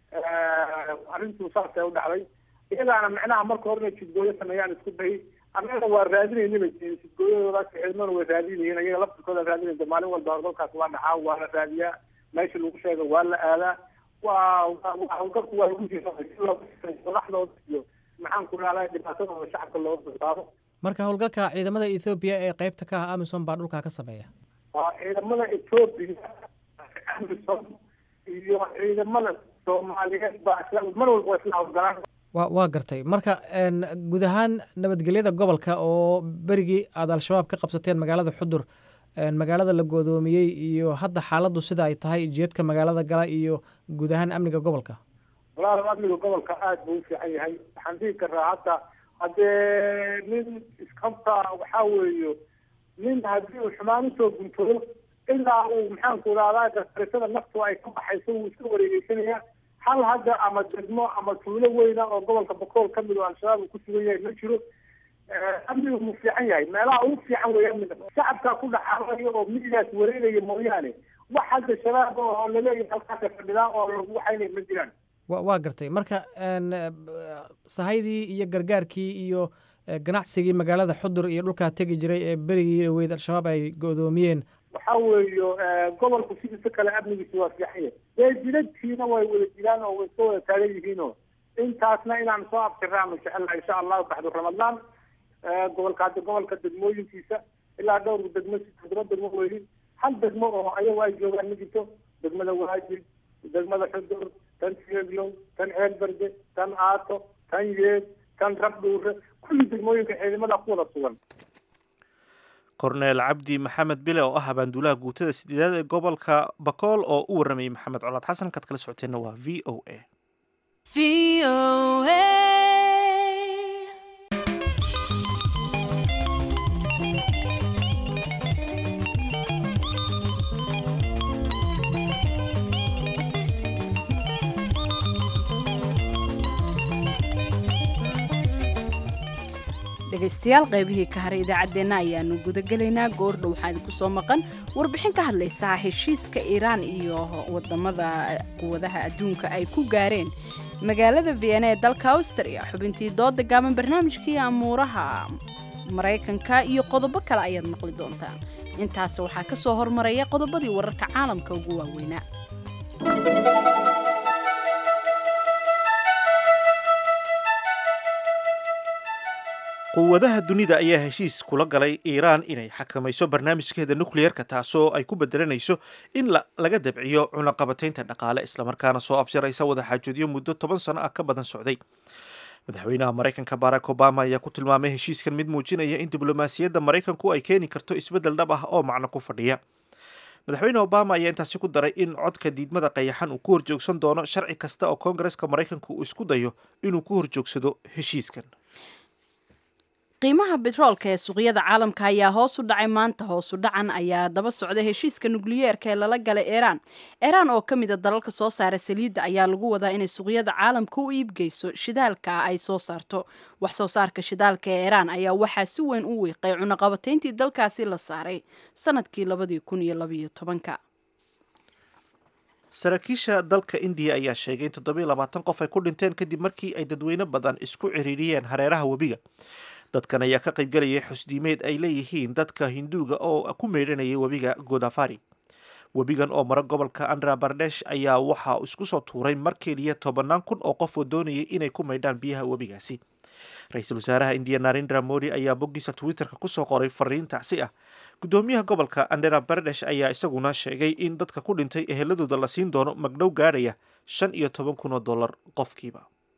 G: arrintuu saas ay u dhacday iyagaana micnaha marka hore inay jidgooyo sameeyaan isku dayay annaga waa raadinayniba jidgooyadoodaas ciidamada way raadinayeen ayaga laftirkooda raadinaysa maalin walba howlgalkaas waa dhacaa waa la raadiyaa meesha lagu sheega waa la aadaa waa howlgalku waa lagu jira madaxdooda iyo maxaan ku rahdaa dhibaatadooda shacabka looga badbaado
H: marka howlgalka ciidamada ethoobiya ee qeybta ka ah amisom baa dhulkaa ka sameeya
G: waa ciidamada ethoobiya amisom iyo ciidamada soomaaliyeed baa isla mar walba waa isla howlgalaan
H: wa waa gartay marka guud ahaan nabadgelyada gobolka oo berigii aada al-shabaab ka qabsateen magaalada xudur magaalada la goodoomiyey iyo hadda xaaladdu sida ay tahay jeedka magaalada gala iyo guud ahaan amniga gobolka
G: walaal amniga gobolka aada buu u fiican yahay waxaan dhihi karaa hadda haddee nin iskabta waxaa weeyo nin haddii uu xumaan usoo guntoodo ilaa uu maxaanku idhahdaa gasarisada naftu ay ka baxayso wuu iska wareegeysanayaa hal hadda ama degmo ama tuulo weyna oo gobolka bakool ka mid oo al-shabaab uu ku sugan yahay ma jiro amnigu wuu fiican yahay meelaha ugu fiican weeyaan shacabkaa ku dhaxaalayo oo midigaas wareegaya mooyaane wax hadda shabaab oo laleeyahay halkaasa fadhidaa oo lagu waxaynay ma jiraan
H: wa waa gartay marka sahaydii iyo gargaarkii iyo ganacsigii magaalada xudur iyo dhulkaa tegi jiray ee berigii dhaweyd al-shabaab ay go-doomiyeen
G: waxa weeyo gobolku sidiisa kale amnigiisa waa fiican yahay dee jidadkiina way wada jiraan oo way iska wada taagan yihiinoo intaasna inaan soo abtiraano jecelaha insha allahu baxdu ramadaan gobolka hadda gobolka degmooyinkiisa ilaa dhowr degmo toddoba degmo weyi hal degmo oo ayagu ay joogaan ma jirto degmada waajib degmada xudur tan sieglow tan ceelberde tan aato tan yeed tan rabdhuure kulli degmooyinka ciidamada ku wada sugan
A: korneel cabdi maxamed bile oo ah abaanduulaha guutada sideedaad ee gobolka bakool oo u waramayay maxamed colaad xasan kaad kala socoteenna waa v o a
B: dhegaystayaal qaybihii ka haray idaacaddeenna ayaanu gudagelaynaa goordhow waxaa idinku soo maqan warbixin ka hadlaysaa heshiiska iiraan iyo wadamada quwadaha adduunka ay ku gaareen magaalada vienna ee dalka austria xubintii dooda gaaban barnaamijkii amuuraha maraykanka iyo qodobo kale ayaad maqli doontaan intaas waxaa ka soo hormaraya qodobadii wararka caalamka ugu waaweynaa
A: quwadaha dunida ayaa heshiis kula galay iiraan inay xakamayso barnaamijkeeda nukliyerka taasoo ay ku bedelanayso in laga dabciyo cunaqabataynta dhaqaale islamarkaana soo afjaraysa wadaxaajoodyo muddo toban sano ah ka badan socday madaxweynaha maraykanka barack obama ayaa ku tilmaamay heshiiskan mid muujinaya in diblomaasiyadda maraykanku ay keeni karto isbeddel dhab ah oo macno ku fadhiya madaxweyne obama ayaa intaasi ku daray in codka diidmada qayaxan uu ku horjoogsan doono sharci kasta oo koongareska maraykanku uu isku dayo inuu ku horjoogsado heshiiskan
B: qiimaha betroolka ee suuqyada caalamka ayaa hoos u dhacay maanta hoosu dhacan ayaa daba socda heshiiska nukliyeerka ee lala galay iiraan iiraan oo ka mida dalalka soo saara saliidda ayaa lagu wadaa inay suuqyada caalamka u iibgeyso shidaalka ay soo saarto wax soo saarka shidaalka ee iiraan ayaa waxaa si weyn u wiiqay cunaqabatayntii dalkaasi la saaray sanadkii labadii kun iyo labaiyo tobanka
A: saraakiisha dalka indiya ayaa sheegay in toddobiyo labaatan qof ay ku dhinteen kadib markii ay dadweyne badan isku ciriiriyeen hareeraha webiga dadkan ayaa ka qaybgelayay xusdiimeed ay leeyihiin dadka hinduuga oo ku meydhanayay webiga godafari webigan oo mara gobolka andhra bardesh ayaa waxaa isku soo tuuray mar keliya tobannaan kun oo qof oo doonayay inay ku maydhaan biyaha webigaasi ra-iisul wasaaraha indiya narendra modi ayaa boggiisa twitterka kusoo qoray fariin tacsi ah guddoomiyaha gobolka andhra bardesh ayaa isaguna sheegay in dadka ku dhintay eheladooda la siin doono magdhow gaadhaya shan iyo toban kun oo dollar qofkiiba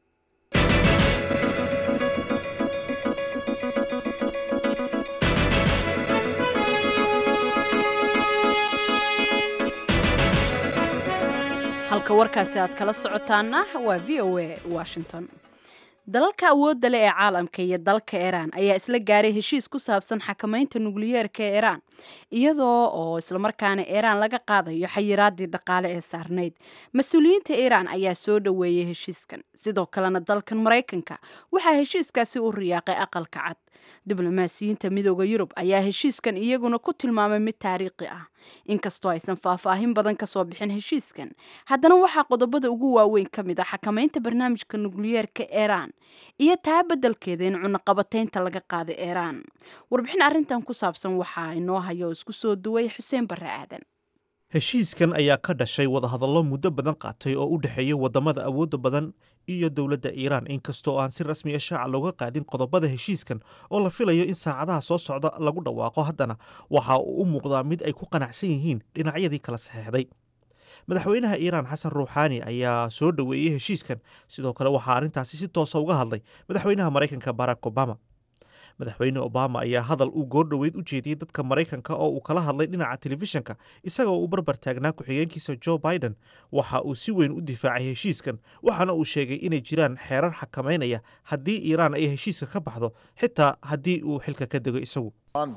B: halka warkaasi aad kala socotaana waa v o a washington dalalka awoodda leh ee caalamka iyo dalka iiraan ayaa isla gaaray heshiis ku saabsan xakamaynta nukliyeerka ee iiraan iyadoo oo islamarkaana iiraan laga qaadayo xayiraadii dhaqaale ee saarnayd mas-uuliyiinta iiraan ayaa soo dhoweeyey heshiiskan sidoo kalena dalkan maraykanka waxaa heshiiskaasi u riyaaqay aqalka cad diblomaasiyiinta midooda yurub ayaa heshiiskan iyaguna ku tilmaamay mid taariikhi ah inkastoo aysan faahfaahin badan kasoo bixin heshiiskan haddana waxaa qodobada ugu waaweyn ka mid ah xakamaynta barnaamijka nukliyeerka iiraan iyo taa beddelkeeda in cunaqabataynta laga qaada iiraan warbixin arrintan ku saabsan waxaa inoo haya oo isku soo duway xuseen barre aadan
A: heshiiskan ayaa ka dhashay wadahadallo muddo badan qaatay oo u dhexeeya wadamada awoodda badan iyo dowladda iiraan inkastoo aan si rasmiya shaaca looga qaadin qodobada heshiiskan oo la filayo in saacadaha soo socda lagu dhawaaqo haddana waxa uu u muuqdaa mid ay ku qanacsan yihiin dhinacyadii kala saxeexday madaxweynaha iiraan xasan ruuxaani ayaa soo dhoweeyey heshiiskan sidoo kale waxaa arrintaasi si toosa uga hadlay madaxweynaha maraykanka barack obama madaxweyne obama ayaa hadal uu goordhoweyd u jeediyey dadka maraykanka oo uu kala hadlay dhinaca telefishinka isagoo uu barbar taagnaa ku-xigeenkiisa joe biden waxa uu si weyn u difaacay heshiiskan waxaana uu sheegay inay jiraan xeerar xakamaynaya haddii iiraan ay heshiiska ka baxdo xitaa haddii uu xilka ka dego isagu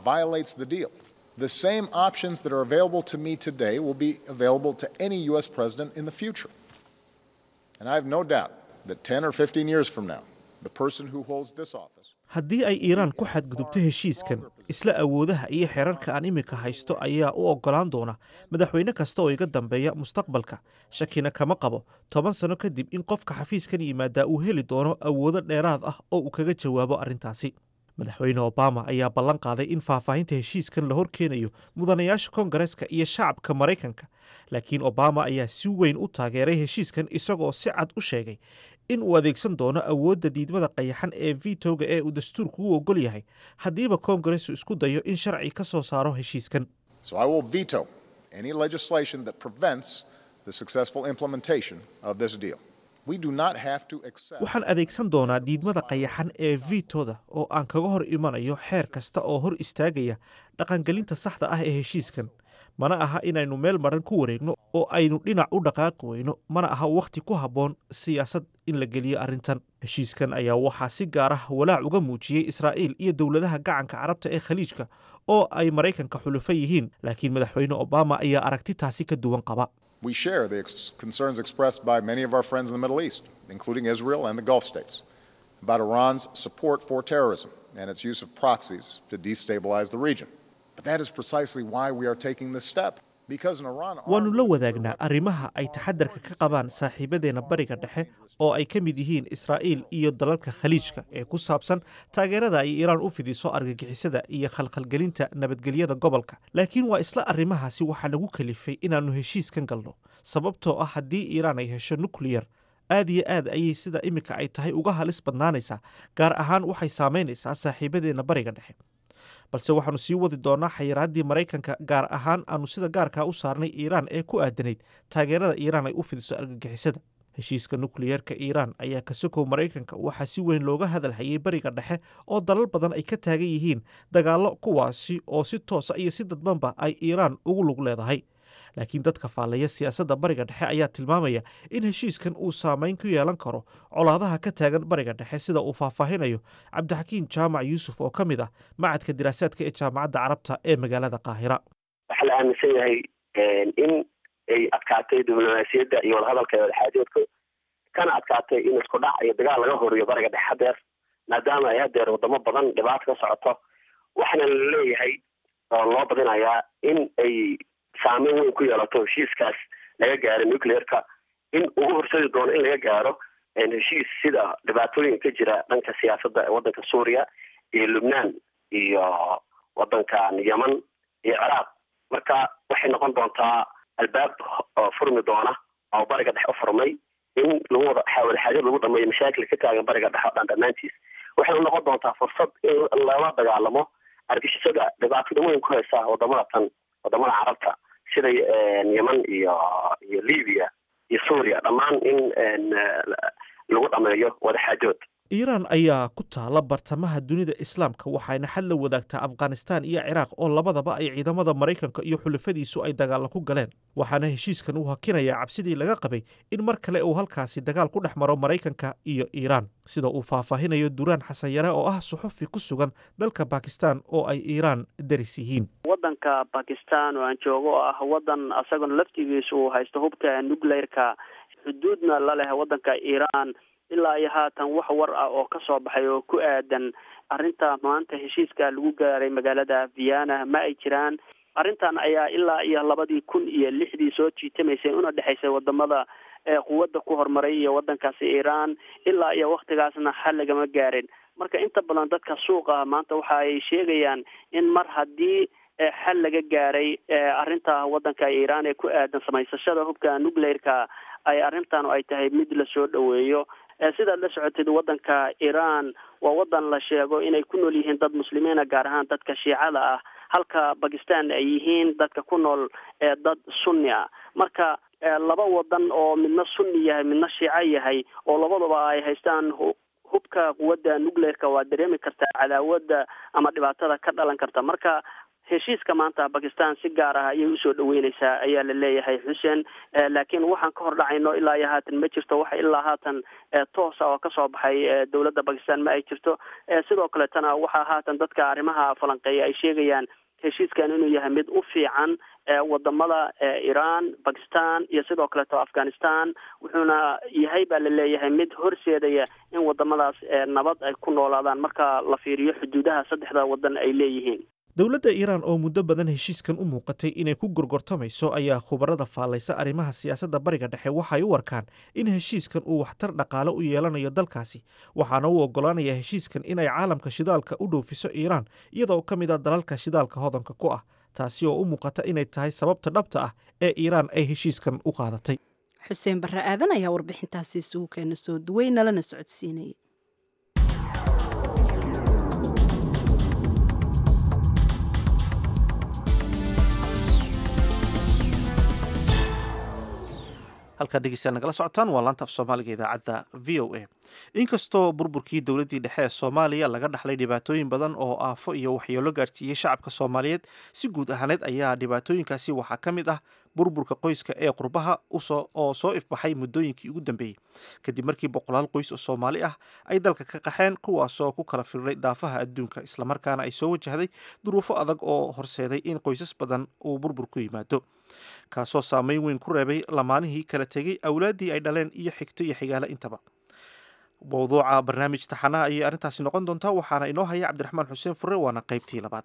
I: The same options that are available to me today will be available to any U.S. president in the future. And I have no doubt that 10 or 15 years from now, the person who holds this office.
A: haddii ay iiraan ku xadgudubto heshiiskan isla awoodaha iyo xeerarka aan iminka haysto ayaa u oggolaan doona madaxweyne kasta oo iga dambeeya mustaqbalka shakina kama qabo toban sano kadib in qofka xafiiskan yimaadaa uu heli doono awoodo dheeraad ah oo uu kaga jawaabo arrintaasi madaxweyne obama ayaa ballan qaaday in faahfaahinta heshiiskan la hor keenayo mudanayaasha koongareeska iyo shacabka maraykanka laakiin obama ayaa si weyn u taageeray heshiiskan isagoo si cad u sheegay in uu adeegsan doono awoodda diidmada qayaxan ee vitoga ee uu dastuurku u ogol yahay haddiiba koongareesku isku dayo in sharci ka soo saaro heshiiskan
I: So I will veto any legislation that prevents the successful implementation of this deal. We do not have to accept.
A: waxaan adeegsan doonaa diidmada qayaxan ee vitoda oo aan kaga hor imanayo xeer kasta oo hor istaagaya dhaqangelinta saxda ah ee heshiiskan mana aha inaynu meel maran ku wareegno oo aynu dhinac u dhaqaaqi weyno mana aha wakhti ku habboon siyaasad in la geliyo arrintan heshiiskan ayaa waxaa si gaar ah walaac uga muujiyey israa'iil iyo dowladaha gacanka carabta ee khaliijka oo ay maraykanka xulufo yihiin laakiin madaxweyne obama ayaa aragti taasi ka duwan qaba
I: We share the ex- concerns expressed by many of our friends in the Middle East, including Israel and the Gulf states, about Iran's support for terrorism and its use of proxies to destabilize the region. But that is precisely why we are taking this step. Because in Iran, are
A: waannu la wadaagnaa arrimaha ay taxadarka ka qabaan saaxiibadeenna bariga dhexe oo ay ka mid yihiin israa'iil iyo dalalka khaliijka ee ku saabsan taageerada ay iiraan u fidiso argagixisada iyo khalkhalgelinta nabadgelyada gobolka laakiin waa isla arrimahaasi waxaa nagu kalifay inaannu heshiiskan galno sababtoo ah haddii iiraan ay hesho nukliyar aad iyo aad ayay sida iminka ay tahay uga halis badnaanaysaa gaar ahaan waxay saamaynaysaa saaxiibadeenna bariga dhexe balse waxaannu sii wadi doonaa xayiraaddii maraykanka gaar ahaan aanu sida gaarkaa u saarnay iiraan ee ku aadanayd taageerada iiraan ay u fidiso argagixisada heshiiska nukliyeerka iiraan ayaa ka sokow maraykanka waxaa si weyn looga hadalhayay bariga dhexe oo dalal badan ay ka taagan yihiin dagaallo kuwaasi oo si toosa iyo si dadbanba ay iiraan ugu lug leedahay laakiin dadka faalleeya siyaasadda bariga dhexe ayaa tilmaamaya in heshiiskan uu saamayn ku yeelan karo colaadaha ka taagan bariga dhexe sida uu faahfaahinayo cabdixakiin jaamac yuusuf oo ka mid ah macadka diraasaadka ee jaamacadda carabta ee magaalada qaahira
J: waxaa la aaminsan yahay in ay adkaatay diblomaasiyadda iyo wadahadalka ee wadaxaajoodka kana adkaatay in isku dhac iyo dagaal laga horiyo bariga dhexe hadeer maadaama ay hadeer wadamo badan dhibaato ka socoto waxaana la leeyahay oo loo badinayaa in ay saameyn weyn ku yeelato heshiiskaas laga gaaro nuclearka in ugu horseedi doono in laga gaaro heshiis sida dhibaatooyinka ka jira dhanka siyaasadda ee waddanka suuriya iyo lubnaan iyo waddankan yeman iyo ciraaq marka waxay noqon doontaa albaab oo furmi doona oo bariga dhexe u furmay in lagu wada wadaxaajad lagu dhameeyo mashaakil ka taagan bariga dhexe o dhan dhammaantiis waxayna noqon doontaa fursad in lala dagaalamo argixisada dhibaatada weyn ku haysa wadamada tan wadamada carabta sida yeman iyo iyo libiya iyo suuriya dhammaan in lagu dhameeyo wadaxaajood
A: iiraan ayaa ku taala bartamaha dunida islaamka waxayna xad la wadaagtaa afghanistaan iyo ciraaq oo labadaba ay ciidamada maraykanka iyo xulafadiisu ay dagaalla ku galeen waxaana heshiiskan uu hakinayaa cabsidii laga qabay in mar kale uu halkaasi dagaal ku dhex maro maraykanka iyo iiraan sida uu faahfaahinayo duraan xasan yare oo ah suxufi ku sugan dalka bakistan oo ay iiraan daris yihiin
K: waddanka bakistan oo aan joogo oo ah waddan asagona laftigiisu uu haysto hubka nuclearka xuduudna la leh waddanka iiraan ilaa iyo haatan wax war ah oo ka soo baxay oo ku aadan arrinta maanta heshiiska lagu gaaray magaalada viana ma ay jiraan arrintan ayaa ilaa iyo labadii kun iyo lixdii soo jiitamaysay una dhexaysay wadamada quwadda ku horumaray iyo waddankaasi iiraan ilaa iyo waktigaasna xal lagama gaarin marka inta badan dadka suuqa maanta waxa ay sheegayaan in mar haddii xal laga gaaray arrinta waddanka iiraan ee ku aadan samaysashada hubka nuclearka ay arrintan ay tahay mid lasoo dhoweeyo sidaad la socotid waddanka iiraan waa waddan la sheego inay ku nool yihiin dad muslimiina gaar ahaan dadka shiicada ah halka bakistan ay yihiin dadka ku nool dad sunni ah marka laba wadan oo midna sunni yahay midna shiico yahay oo labadaba ay haystaan hubka quwadda nuclearka waa dareemi kartaa cadaawada ama dhibaatada ka dhalan karta marka heshiiska maanta bakistan si gaar ah ayay usoo dhaweyneysaa ayaa la leeyahay xuseen laakiin waxaan ka hor dhacayno ilaa iyo haatan ma jirto waxa ilaa haatan toosa oo kasoo baxay dowladda bakistan ma ay jirto sidoo kaletana waxaa haatan dadka arrimaha falanqeeya ay sheegayaan heshiiskan inuu yahay mid u fiican wadamada iran bakistan iyo sidoo kaleeto afghanistan wuxuuna yahay baa la leeyahay mid horseedaya in wadamadaas nabad ay ku noolaadaan marka la fiiriyo xuduudaha saddexda wadan ay leeyihiin
A: dowladda iiraan oo muddo badan heshiiskan u muuqatay inay ku gorgortamayso ayaa khubarada faallaysa arrimaha siyaasadda bariga dhexe waxay u arkaan in heshiiskan uu waxtar dhaqaale u yeelanayo dalkaasi waxaana u oggolaanaya heshiiskan inay caalamka shidaalka u dhoofiso iiraan iyadoo ka mid a dalalka shidaalka hodanka ku ah taasi oo u muuqata inay tahay sababta dhabta ah ee iiraan ay heshiiskan u qaadatay
B: xuseen barre aadan ayaa warbixintaasi isugu keena soo duway nalana socodsiinayay
A: halkaa dhegeystayaal nagala socotaan waa laanta af soomaaliga idaacadda v o a inkastoo burburkii dowladdii dhexe ee soomaaliya laga dhaxlay dhibaatooyin badan oo aafo iyo waxyeelo gaarsiiyey shacabka soomaaliyeed si guud ahaaneed ayaa dhibaatooyinkaasi waxaa ka mid ah burburka qoyska ee qurbaha oo soo ifbaxay muddooyinkii ugu dambeeyey kadib markii boqolaal qoys oo soomaali ah ay dalka ka qaxeen kuwaasoo ku kala filray daafaha adduunka islamarkaana ay soo wajahday duruufo adag oo horseeday in qoysas badan uu burbur ku yimaado kaasoo saameyn weyn ku reebay lamaanihii kala tegey awlaaddii ay dhaleen iyo xigto iyo xigaale intaba mawduuca barnaamij taxanaha ayay arrintaasi noqon doontaa waxaana inoo haya cabdiraxmaan xuseen fure waana qaybtii labaad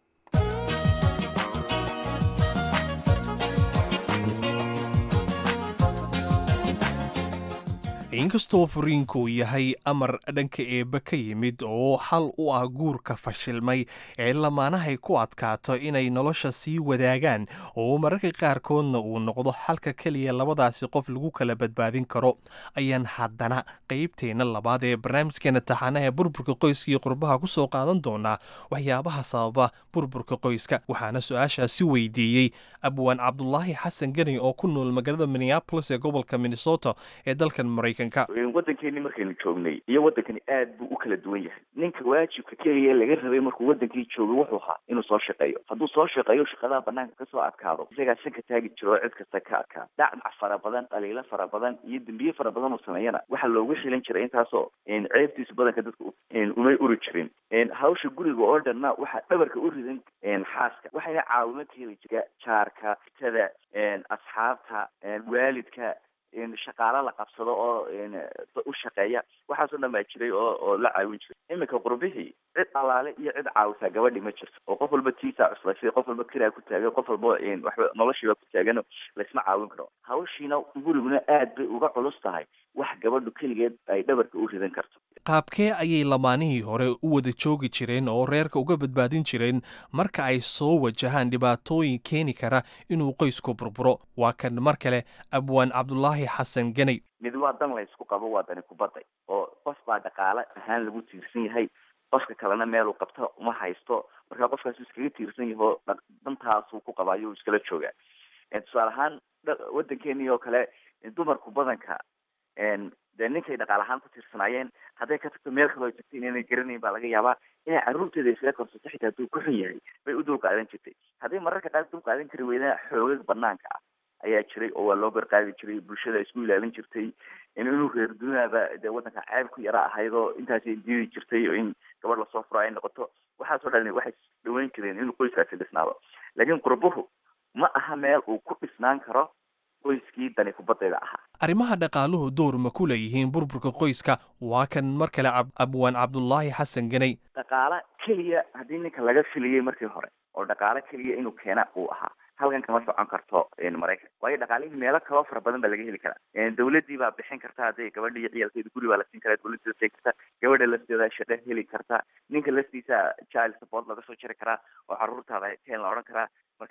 L: inkastoo furiinku yahay amar dhanka eebbe ka yimid oo xal u ah guurka fashilmay ee lamaanahay ku adkaato inay nolosha sii wadaagaan oo mararka qaarkoodna uu noqdo xalka keliya labadaasi qof lagu kala badbaadin karo ayaan haddana qaybteenna labaad ee barnaamijkeena taxaanaha burburka qoyska iyo qurbaha ku soo qaadan doonaa waxyaabaha sababa burburka qoyska waxaana su-aashaasi weydiiyey abwaan cabdulaahi xasan geni oo ku nool magaalada minneapolis ee gobolka minnesota ee dalkan maraykan
M: waddankeeni markaynu joognay iyo waddankani aad buu u kala duwan yahay ninka waajibka keliya laga rabay markuu waddankii joogay wuxuu ahaa inuu soo shaqeeyo hadduu soo shaqeeyo shaqadaha banaanka kasoo adkaado isagaa sanka taagi jiro oo cid kasta ka adkaado dhacdac fara badan dhaliilo fara badan iyo dembiye fara badan uu sameeyana waxaa loogu xilan jiray intaasoo ceebtiisa badanka dadka umay uri jirin hawsha guriga oo dhanna waxaa dhabarka u ridan xaaska waxayna caawimo ka heli jira jaarka tada asxaabta waalidka shaqaalo la qabsado oo u shaqeeya waxaasoo dhan baa jiray oo oo la caawin jiray iminka qurbihii cid alaale iyo cid caawisaa gabadhi ma jirto oo qof walba tiisaa cuslashay qof walba kiraa ku taagan qof walba waxba noloshiiba ku taagan laysma caawin karo hawshiina guriguna aad bay uga culus tahay wax gabadhu keligeed ay dhabarka u ridan karto
L: qaabkee ayay lamaanihii hore u wada joogi jireen oo reerka uga badbaadin jireen marka ay soo wajahaan dhibaatooyin keeni kara inuu qoysku burburo waa kan mar kale abwaan cabdulaahi xasan ganay
M: mid waa dan laysku qabo waa dani kubadday oo qof baa dhaqaale ahaan lagu tiirsan yahay qofka kalena meel uu qabto uma haysto marka qofkaas iskaga tiirsan yaho dantaasuu ku qabaayo uu iskala joogaa tusaale ahaan waddankeeni oo kale dumarku badanka dee ninkay dhaqaal ahaan ku tiirsanaayeen hadday ka tagto meel kaloo tagta inayna garanayn baa laga yaabaa inay carruurteeda iskaga korsato xitaa hadduu ku xun yahay bay u dul qaadan jirtay hadday mararka qaar dul qaadan kari weydana xoogag banaanka ah ayaa jiray oo waa loo garqaadi jiray bulshada isku ilaalin jirtay inuu reer dunaaba dee waddanka ceeb ku yara ahayd oo intaasay diidi jirtay oo in gabadh lasoo furo ay noqoto waxaasoo dhan waxay dhaweyn jireen inuu qoyskaasi dhisnaado laakiin qurbuhu ma aha meel uu ku dhisnaan karo qoyskii dani kubaddeeda ahaa
L: arrimaha dhaqaaluhu door ma ku leeyihiin burburka qoyska waa kan mar kale abwaan cabdulaahi xasan ganay
M: dhaqaale keliya haddii ninka laga filiyey markii hore oo dhaqaale keliya inuu keena uu ahaa halkan kama socon karto maraykan waayo dhaqaalihii meelo kaloo fara badan baa laga heli karaa dawladdii baa bixin karta hadday gabadha iyo ciyaalkeeda guri baa la siin karaa dawladda siin karta gabadha lafteeda shaqo heli karta ninka laftiisa child support laga soo jiri karaa oo carruurtaada keen la odhan karaa marka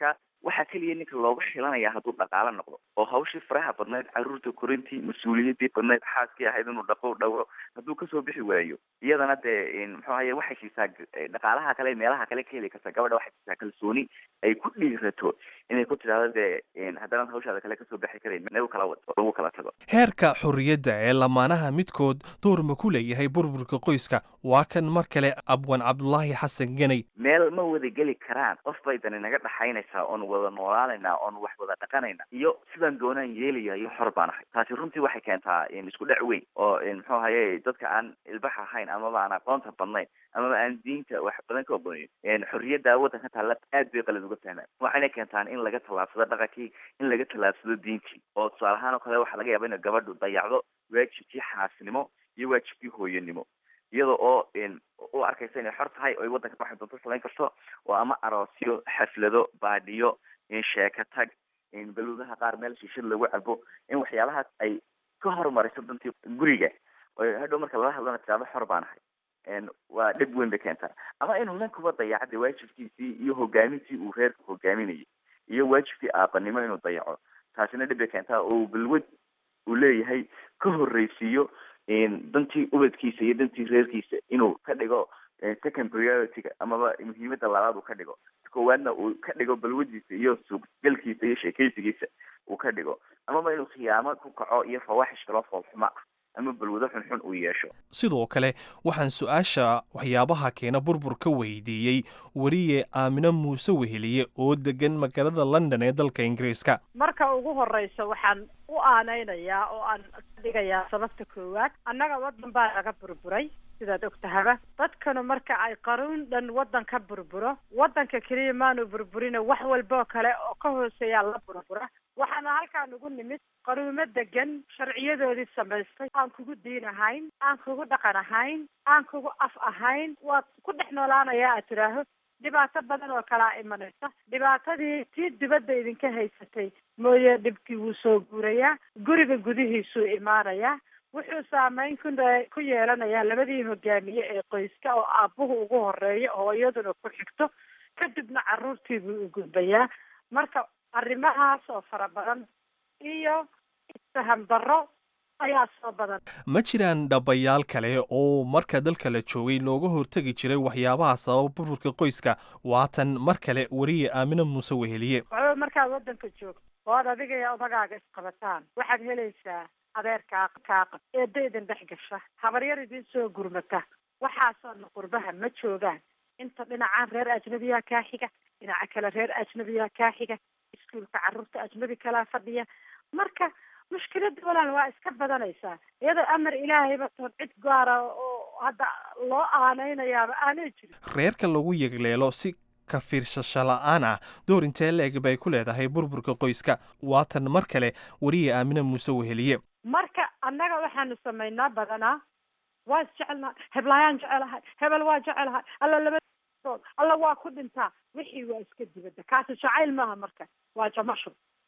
M: waxaa keliya ninka looga xilanaya hadduu dhaqaalo noqdo oo hawshii faraha badnayd caruurta korintii mas-uuliyaddii badnayd xaaskii ahayd inuu dhaqo dhawro hadduu kasoo bixi waayo iyadana dee muxuu ahaye waxay siisaa dhaqaalaha kale meelaha kale ka heli karta gabadha waxay siisaa kalsooni ay ku dhiirato inay ku tidhaahdo dee haddana hawshaada kale kasoo bixi karayn nagu kala wad oo lagu kala tago
L: heerka xorriyadda ee lamaanaha midkood door ma ku leeyahay burburka qoyska waa kan mar kale abwan cabdulaahi xasan ganay
M: meel ma wada geli karaan qof bay dani naga dhaxaynaysaa oon wada noolaanaynaa oon wax wada dhaqanayna iyo sidaan doonaan yeelaya iyo xor baan ahay taasi runtii waxay keentaa isku dhac weyn oo muxuu ahaye dadka aan ilbax ahayn amaba aan aqoonta badnayn amaba aan diinta wax badan ka ogonayn xorriyadda waddanka taalla aad bay qalad uga fahmaan waxayna keentaan in laga tallaabsado dhaqankii in laga tallaabsado diintii oo tusaale ahaan oo kale waxaa laga yaaba ina gabadhu dayacdo waajibkii xaasnimo iyo waajibkii hooyanimo iyada oo u arkaysa inay xor tahay oo ay waddanka waxay doonto samayn karto oo ama aroosyo xaflado baadhiyo sheeka tag baluudaha qaar meel shiishad lagu cabo in waxyaalahaas ay ka horumariso dantii guriga oo hadhow marka lala hadlana tiraado xor baan ahay waa dhib weyn bay keentaa ama inuu ninkuba dayacda waajibkiisii iyo hogaamintii uu reerka hogaaminayay iyo waajibkii aabanimo inuu dayaco taasina dhib bay keentaa oo balwad uu leeyahay ka horreysiiyo dantii ubadkiisa iyo dantii reerkiisa inuu ka dhigo second priority-ga amaba muhiimada labaad uu ka dhigo koowaadna uu ka dhigo balwadiisa iyo suuqgalkiisa iyo sheekeysigiisa uu ka dhigo amaba inuu khiyaamo ku kaco iyo fawaaxish kaloo foolxuma ah ama balwado xunxun uu yeesho
L: sidoo kale waxaan su-aasha waxyaabaha keena burbur ka weydiiyey weriye aamino muuse weheliye oo degan magaalada london ee dalka ingiriiska
N: marka ugu horeysa waxaan u aaneynayaa oo aan dhigayaa sababta koowaad annaga waddan baa laga burburay sidaad og tahaba dadkanu marka ay qaruun dhan waddan ka burburo waddanka keliya maanu burburina wax walboo kale oo ka hooseeyaa la burbura waxaana halkaan ugu nimid qaruumo degan sharciyadoodii samaystay aan kugu diin ahayn aan kugu dhaqan ahayn aan kugu af ahayn waad ku dhex noolaanayaa aad tidhaaho dhibaato badan oo kalaa imanaysa dhibaatadii tii dibadda idinka haysatay mooye dhibkii wuu soo guurayaa guriga gudihiisuu imaanayaa wuxuu saameyn ku ku yeelanayaa labadii hogaamiye ee qoyska oo aabbuhu ugu horeeyo hooyaduna ku xigto kadibna carruurtii buu u gudbayaa marka arrimahaas oo fara badan iyo isfaham darro ayaa soo badan
L: ma jiraan dhabayaal kale oo marka dalka la joogay looga hortegi jiray waxyaabaha sababa burburka qoyska waatan mar kale weriye aamino muuse weheliye
N: waxba markaad waddanka joogto oo ad adiga iyo odagaaga isqabataan waxaad helaysaa adeerkaa kaaqab eedda idin dhex gasha habaryar idin soo gurmata waxaasoo dhan qurbaha ma joogaan inta dhinacaan reer ajnabiyaa kaa xiga dhinaca kale reer ajnabiyaa kaa xiga iskuulka carruurta ajnabi kalaa fadhiya marka mushkiladda walaal waa iska badanaysaa iyadoo amar ilaahayba toon cid gaara oo hadda loo aanaynayaaba aanay jirin
L: reerka lagu yegleelo si ka fiirsasho la-aan ah door intee la-eg bay ku leedahay burburka qoyska waatan mar kale weriye aamina muuse weheliye
N: marka annaga waxaanu samaynaa badanaa waa isjecelnahay heblaayaan jecelahay hebel waa jecelahay alla labadood alla waa ku dhintaa wixii waa iska dibadda kaasi jacayl maaha marka waa jamasho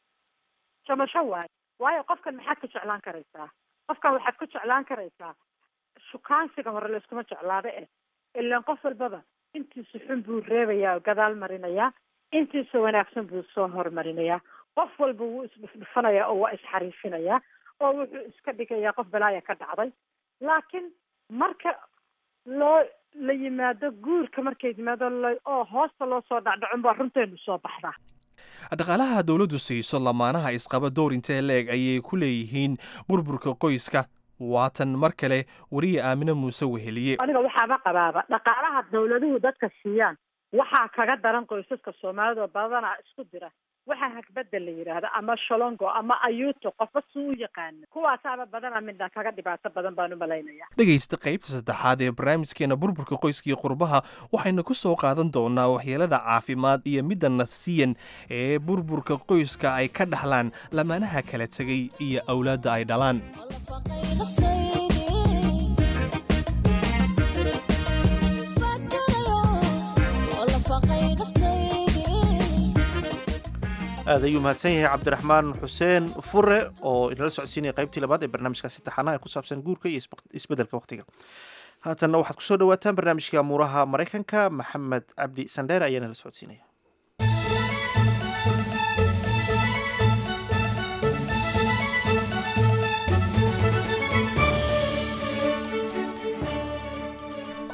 N: jamasho waayo waayo qofkan maxaad ka jeclaan karaysaa qofkan waxaad ku jeclaan karaysaa shukaansiga hore layskuma jeclaada eh ilaan qof walbaba intiisa xun buu reebayaa oo gadaal marinayaa intiisa wanaagsan buu soo hormarinayaa qof walba wuu isdhufdhufanayaa oo waa isxariifinayaa oo wuxuu iska dhigayaa qof balaaya ka dhacday laakiin marka loo la yimaado guurka markay yimaado oo hoosta loo soo dhacdhacon baa runteenu soo baxdaa
L: dhaqaalaha dowladdu siiso lamaanaha isqaba door intee la-eg ayay ku leeyihiin burburka qoyska waatan mar kale weriye aamino muuse weheliye
N: aniga waxaaba qabaaba dhaqaalaha dawladuhu dadka siiyaan waxaa kaga daran qoysaska soomaalida oo badanaa isku dira waxaa hagbadda la yidhaahda ama sholongo ama ayuuto qofba suu u yaqaano kuwaasaaba badanaa midna kaga dhibaato badan baan u malaynaya
L: dhegaysta qaybta saddexaad ee barnaamijkeena burburka qoyskii qurbaha waxaynu ku soo qaadan doonaa waxyeelada caafimaad iyo midda nafsiyan ee burburka qoyska ay ka dhaxlaan lamaanaha kala tegay iyo awlaadda ay dhalaan
A: aad ayuu mahadsan yahay cabdiraxmaan xuseen fure oo inala socodsiinaya qaybtii labaad ee barnaamijkaasi taxanaha ku saabsan guurka iyo isbeddelka wakhtiga haatanna waxaad kusoo dhawaataan barnaamijka amuuraha maraykanka maxamed cabdi sandheer ayaa nala socodsiinaya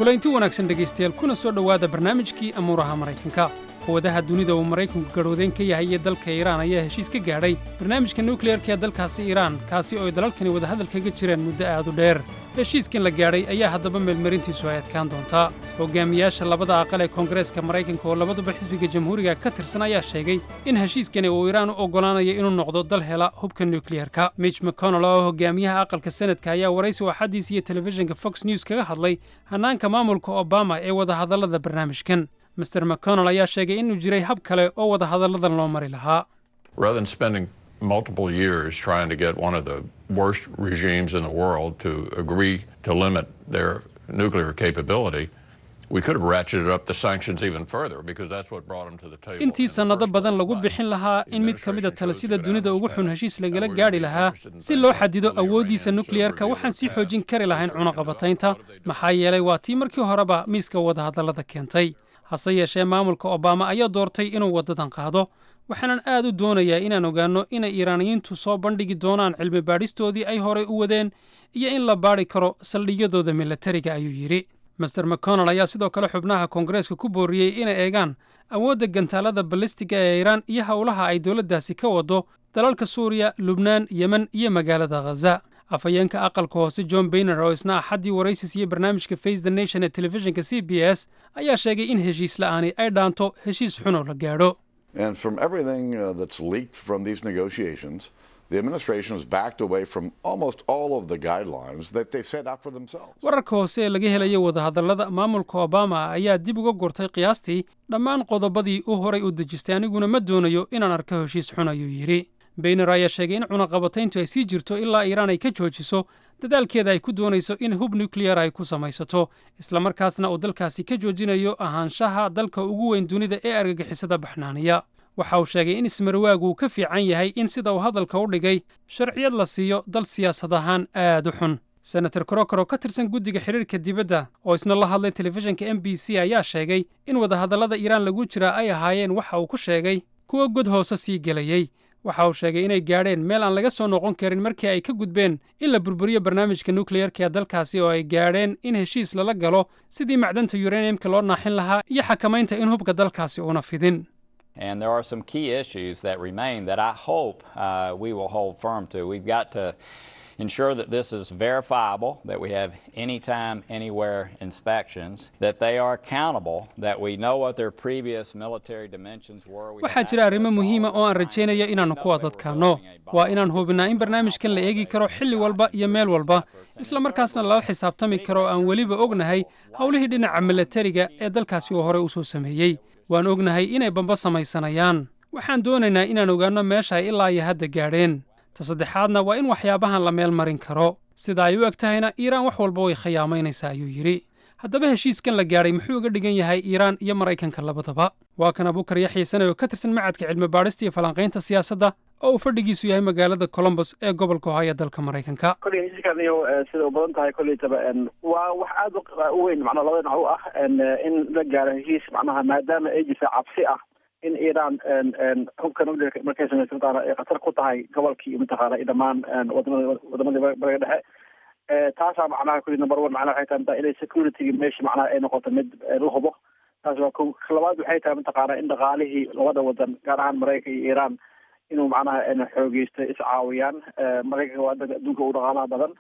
O: kulaynti wanaagsan dhegaystayaal kuna soo dhowaada barnaamijkii amuuraha maraykanka quwadaha dunida uu maraykanku garhoodeyn ka yahay ee dalka iiraan ayaa heshiis ka gaadhay barnaamijka nukliyarka ee dalkaasi iiraan kaasi oo ay dalalkani wadahadal kaga jireen muddo aad u dheer heshiiskan la gaadhay ayaa haddaba meelmarintiisu ay adkaan doontaa hogaamiyaasha labada aqal ee koongareeska maraykanka oo labaduba xisbiga jamhuuriga ka tirsan ayaa sheegay in heshiiskani uu iiraan u oggolaanayo inuu noqdo dal hela hubka nukliyarka mitch mcconnell oo hogaamiyaha aqalka senadka ayaa waraysi waxadiis iyo telefishinka fox news kaga hadlay hannaanka maamulka obama ee wadahadallada barnaamijkan master mcconnell ayaa sheegay inuu jiray hab kale oo wadahadalladan loo mari lahaa
P: Rather than spending multiple years trying to get one of the worst regimes in the world to agree to limit their nuclear capability, we could have ratcheted up the sanctions even further because that's what brought them to the table.
O: intii sannado badan lagu bixin lahaa in mid ka mid a talisida dunida ugu xun heshiis lagala gaadhi lahaa si loo xadido awooddiisa nukliyarka waxaan sii xoojin kari lahayn cunaqabataynta maxaa yeelay waa tii markii horeba miiska wadahadallada keentay hase yeeshee maamulka obama ayaa doortay inuu waddadan qaado waxaanan aad u doonayaa inaan ogaanno inay iiraaniyiintu soo bandhigi doonaan cilmi baadhistoodii ay horay u wadeen iyo in la baadhi karo saldhigyadooda milatariga ayuu yidhi master mcconnell ayaa sidoo kale xubnaha koongareeska ku booriyey inay eegaan awoodda gantaalada balistiga ee iiraan iyo howlaha ay dowladdaasi ka waddo dalalka suuriya lubnaan yemen iyo magaalada khaza afhayeenka aqalka hoose john bayner oo isna axaddii waraysis iyo barnaamijka face the nation ee telefishinka c b s ayaa sheegay in heshiis la'aani ay dhaanto heshiis xunoo la gaadho
Q: And from everything uh, that's leaked from these negotiations, the administration has backed away from almost all of the guidelines that they set out for themselves.
O: wararka hoose ee laga helayo wadahadallada maamulka obama ayaa dib uga gurtay qiyaastii dhammaan qodobadii uu horay u dejistay aniguna ma doonayo inaan arko heshiis xun ayuu yidhi bayner ayaa sheegay in cunaqabatayntu ay sii jirto ilaa iiraan ay ka joojiso dadaalkeeda ay ku doonayso in hub nukliyar ay ku samaysato islamarkaasna uu dalkaasi ka joojinayo ahaanshaha dalka ugu weyn dunida ee argagixisada baxnaaniya waxa uu sheegay in ismarwaagu uu ka fiican yahay in sida uu hadalka u dhigay sharciyad la siiyo dal siyaasad ahaan aad u xun senator krokor oo ka tirsan guddiga xiriirka dibadda oo isna la hadlay telefishinka m b c ayaa sheegay in wadahadallada iiraan lagu jiraa ay ahaayeen waxa uu ku sheegay kuwa god hoose sii gelayey waxa uu sheegay inay gaadheen meel aan laga soo noqon karin markii ay ka gudbeen in la burburiyo barnaamijka nukliyarka ee dalkaasi oo ay gaadheen in heshiis lala galo sidii macdanta uraniumka loo naaxin lahaa iyo xakamaynta in hubka dalkaasi uuna fidin
R: And there are some key issues that remain that I hope uh, we will hold firm to. We've got to ensure that this is verifiable, that we have anytime, anywhere inspections, that they are accountable, that we know what their previous military dimensions were. We
O: waxaa jira arrimo muhiima oo aan rajaynayo inaannu ku adadkaanno waa inaan hubinnaa in barnaamijkan la eegi karo xilli walba iyo meel walba isla markaasna lala xisaabtami karo aan weliba ognahay howlihii dhinaca milatariga ee dalkaasi uu horey u soo sameeyey waan ognahay inay bamba samaysanayaan waxaan doonaynaa inaan ogaanno meesha ay ilaa iyo hadda gaadheen ta saddexaadna waa in waxyaabahan la meel marin karo sida ay u eg tahayna iiraan wax walba way khiyaamaynaysaa ayuu yidhi haddaba heshiiskan la gaadhay muxuu uga dhigan yahay iiraan iyo maraykanka labadaba waa kan abukar yaxya sane oo ka tirsan macadka cilmi baadhista iyo falanqaynta siyaasadda oo uu fadhigiisu yahay magaalada colombos ee gobolka ohio dalka maraykanka
S: kolley heshiiskan iyo sida u badan tahay kolleytaba waa wax aad u weyn macnaha labada dhinac u ah in la gaaro heshiis macnaha maadaama ay jirta cabsi ah in iiraan hubka nuclearka markay samaysa mataqaana ay khatar ku tahay gobolkii iyo mataqaana iyo dhammaan wadamada wadamadii bariga dhexe taasaa macnaha kulli number one macnaha waxay tahay inay security meesha macnaha ay noqoto mid la hubo taas waa ko labaad waxay tahay mataqaana in dhaqaalihii labada wadan gaar ahaan maraykanka iyo iiraan inuu macnaha xoogeysto iscaawiyaan maraykanka waa adduunka u dhaqaalaha badan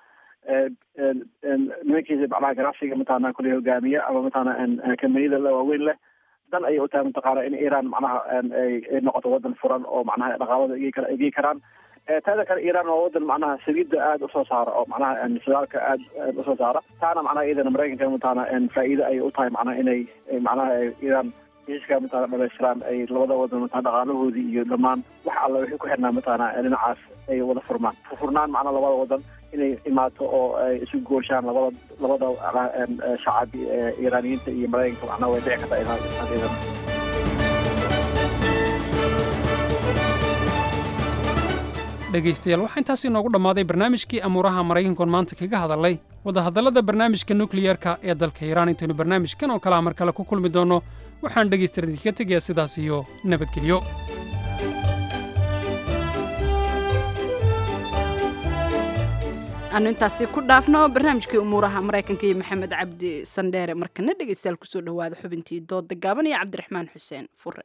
S: nimankiisa macnaha ganacsiga mataqaana kulli hogaamiya ama mataqaana kambaniyada waaweyn leh dan ayay u tahay mataqaana in iiraan macnaha ay noqoto wadan furan oo macnaha dhaqaalada egey karaan taada kale iiraan waa wadan macnaha saliidda aada usoo saara oo macnaha shidaalka aad aad usoo saara taana macnaha iyadana maraykanka mataqaana faa'iido ayay u tahay macnaha inay macnaha iiraan heshiiska mataqana dhamaystiraan ay labada wadan mataqana dhaqaalahoodii iyo dhammaan wax alla wixii ku xirnaa mataqana dhinacaas ay wada furmaan furnaan macnaha labada wadan inay imaato oo ay isu gooshaan labada labada shacab iiraaniyiinta iyo maraykanka macnaha way dhici kartaa inaan iyadana
O: dhegaystayaal waxaa intaas inoogu dhammaaday barnaamijkii amuuraha maraykankoon maanta kaga hadalay wadahadallada barnaamijka nukliyarka ee dalka iiraan intaynu barnaamijkan oo kalea mar kale ku kulmi doonno waxaan dhegaystayaal idinkaga tegayaa sidaas iyo nabadgelyo
B: aanu intaasi ku dhaafno barnaamijkii umuuraha maraykanka iyo maxamed cabdi sandheere markana dhegeystayaal kusoo dhawaada xubintii dooda gaaban iyo cabdiraxmaan xuseen fure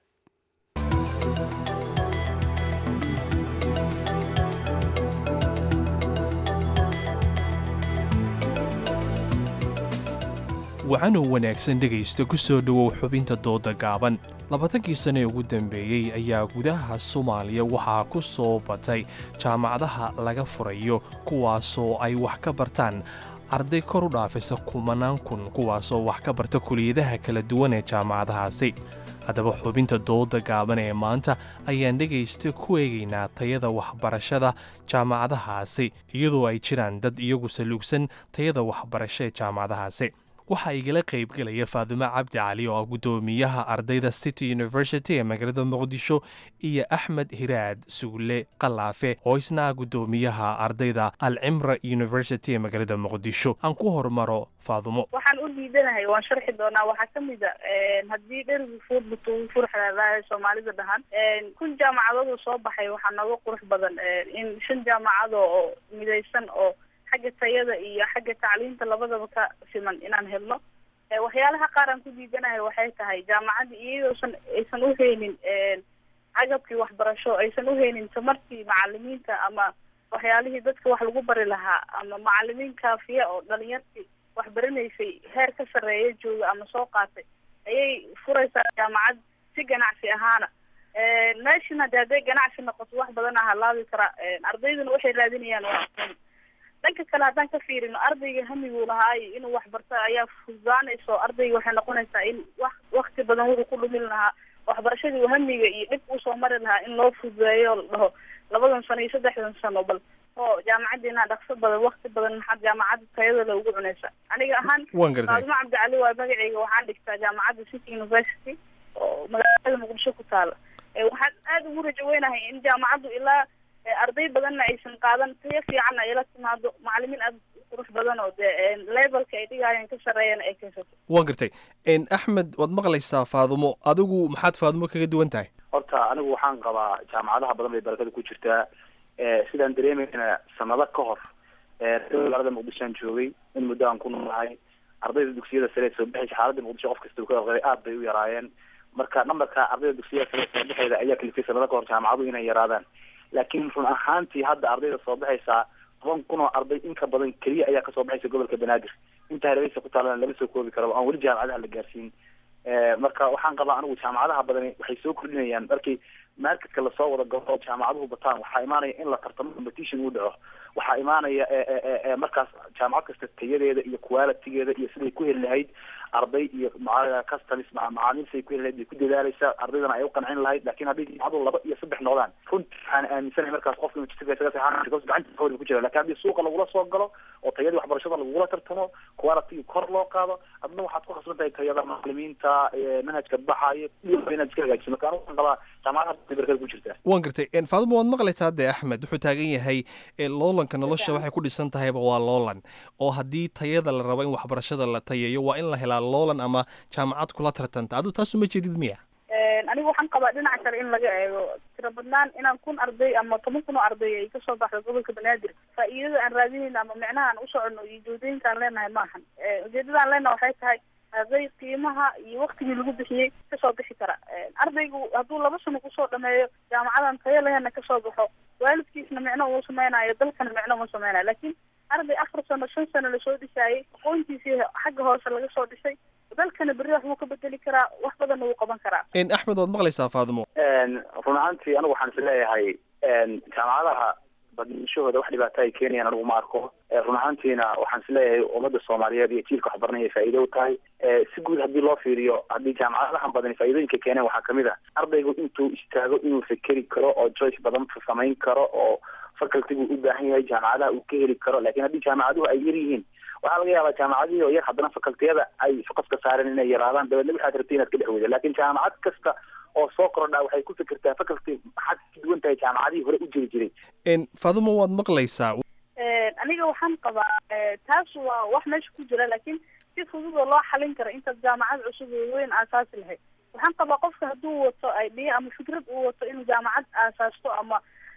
L: wacanoo wanaagsan dhegaysta ku soo dhowow xubinta dooda gaaban labaatankii sane ugu dambeeyey ayaa gudaha soomaaliya waxaa ku soo batay jaamacadaha laga furayo kuwaasoo ay wax ka bartaan arday kor u dhaafaysa kumanaan kun kuwaasoo wax ka barta kuliyadaha kala duwan ee jaamacadahaasi haddaba xubinta dooda gaaban ee maanta ayaan dhegaysta ku eegaynaa tayada waxbarashada jaamacadahaasi iyadoo ay jiraan dad iyagu saluugsan tayada waxbarasho ee jaamacadahaasi waxaa igala qaybgelaya faadumo cabdi cali oo ah guddoomiyaha ardayda city university ee magaalada muqdisho iyo axmed hiraad sugle qalaafe oo isna ah guddoomiyaha ardayda alcimra university ee magaalada muqdisho aan ku hormaro faadumo
T: waxaan u diidanahay waan sharxi doonaa waxaa kamid a haddii dherigu fuurbuto uu furxalaalaahay soomaalida dhahan kun jaamacadooda soo baxay waxaa nooga qurux badan in shan jaamacado oo midaysan oo xagga tayada iyo xagga tacliinta labadaba ka siman inaan helno waxyaalaha qaar aan ku diidanahay waxay tahay jaamacadda iyadoosan aysan uhaynin agabkii waxbarasho aysan uhaynin tamartii macalimiinta ama waxyaalihii dadka wax lagu bari lahaa ama macalimiin kaafiya oo dhalinyartii wax baranaysay heer ka sarreeya jooga ama soo qaatay ayay furaysaa jaamacad si ganacsi ahaana meeshana de hadday ganacsi noqoto wax badan a halaabi karaa ardayduna waxay raadinayaan waa dhanka kale haddaan ka fiirino ardayga hamiguu lahaayo inuu waxbarto ayaa fududaanayso ardayga waxay noqonaysaa in wa wakti badan wuxuu ku dhumin lahaa waxbarashadii uu hamiga iyo dhib usoo mari lahaa in loo fududeeyo la dhaho labadan sano iyo saddexdan sano bal oo jaamacaddiina dhaqso badan wakti badan maxaad jaamacadda tayadooda ugu cunaysa aniga ahaan
L: Waan gartay.
T: faadumo cabdicali waa magacayga waxaan dhigtaa jaamacadda city university oo magaalada muqdisho ku taala Eh, waxaan aada ugu rajo weynahay in jaamacaddu ilaa eh, arday badanna aysan qaadan tayo fiicanna ay la timaado macalimiin aada u qurux badan oo dee levelka ay dhigayaan ka sarreeyana ay keensato
L: waan gartay n axmed waad maqlaysaa faadumo adigu maxaad faadumo kaga duwan tahay
U: horta anigu waxaan qabaa jaamacadaha badan bay barakada ku jirtaa Eh, sidaan dareemayna sanado ka hor eh, magaalada muqdisho aan joogay in muddo aan ku noolahay ardayda dugsiyada sare ee soo baxaysa xaaladda muqdisho qof kasta uu ka aqriyay aad bay u yaraayeen marka nambarka ardayda dugsiyada sare ee soo baxayda ayaa kalifay sanado ka hor jaamacadu inay yaraadaan laakiin run ahaantii hadda ardayda soo baxaysaa toban kun oo arday in ka badan keliya ayaa kasoo baxaysa gobolka banaadir inta hareeraysa ku taalana lama soo koobi karo aan weli jaamacadaha la gaarsiin Eh, marka waxaan qabaa anigu jaamacadaha badani waxay soo kordhinayaan markii marketka lasoo wada galo oo jaamacaduhu bataan waxaa imaanaya in la tartamo competition uu dhaco waxaa imaanaya eh, eh, eh, eh, markaas jaamacad kasta tayadeeda iyo qualitygeeda iyo siday ku heli lahayd arday iyo maca- customs ma- macaamiil siday ku heli lahayd bay ku dadaalaysaa ardaydana ay u qancin lahayd laakiin haddii jaamacadu laba iyo saddex noqdaan runtii waxaan aaminsanahay markaas qofka inuu jisiga isaga seexan because gacanta hawada ku jira laakiin haddii suuqa lagula soo galo oo tayadii waxbarashada lagula tartamo quality kor loo qaado adna waxaad ku khasban tahay tayada macalimiinta eh, manhajka baxayo iyo inaad iska hagaajiso marka anigu waxaan qabaa jaamacadaha barkada ku jirtaa
L: waan gartay n faadumo waad maqlaysaa dee axmed wuxuu taagan yahay e, loolanka nolosha waxay ku dhisan tahayba waa loolan oo haddii tayada la rabo in waxbarashada la tayeeyo waa in la helaa loolan ama jaamacad kula tartanta adigu taasu ma jeedid miya
T: anigu waxaan qabaa dhinaca kale in laga eego tiro badnaan inaan kun arday ama toban kun oo arday ay kasoo baxdo gobolka banaadir faa'iidada aan raadinayna ama micnaha aan u soconno iyo ujeedooyinka aan leenahay maahan Eh, ujeedada aan leenahay waxay tahay arday qiimaha iyo waktigii lagu bixiyey kasoo bixi kara Eh, ardaygu hadduu laba sano kusoo dhameeyo jaamacadan tayo lehena kasoo baxo waalidkiisna micno uu sameynayo dalkana micno uma sameynayo laakiin arday afar sano shan sano lasoo dhisaayey aqoontiisii xagga hoose laga soo dhisay dalkana berri wax wuu ka bedeli karaa wax badanna wuu qaban karaa
L: n axmed waad maqlaysaa faadumo
U: run ahaantii anigu waxaan is leeyahay jaamacadaha badnashahooda wax dhibaato ay keenayaan anigu ma arko Eh, run ahaantiina waxaan is leeyahay ummadda soomaaliyeed iyo jiilka waxbaranaya ay faa'iido u tahay Eh, si guud haddii loo fiiriyo haddii jaamacadahan badani faa'iidooyinka keeneen waxaa kamid ah ardaygu intuu istaago inuu fekeri karo oo choice badan samayn karo oo facultigu u baahan yahay jaamacadaha uu ka heli karo laakiin haddii jaamacaduhu ay yar yihiin waxaa laga yaabaa jaamacadihii oo yar haddana facultiyada ay foqaska saareen inay yaraadaan dabeedna waxaad rabtay inaad ka dhex weydo laakiin jaamacad kasta oo soo kordhaa waxay ku fikirtaa faculty maxaad ka duwan tahay jaamacadihii hore u jiri jiray
L: n faadumo waad maqlaysaa
T: aniga waxaan qabaa eh, taas waa wax meesha ku jira laakiin si fudud oo loo xalin karo intaad jaamacad cusub oo weyn aasaasi lahayd waxaan qabaa qofka hadduu wato idea ama fikrad uu wato inuu jaamacad aasaasto ama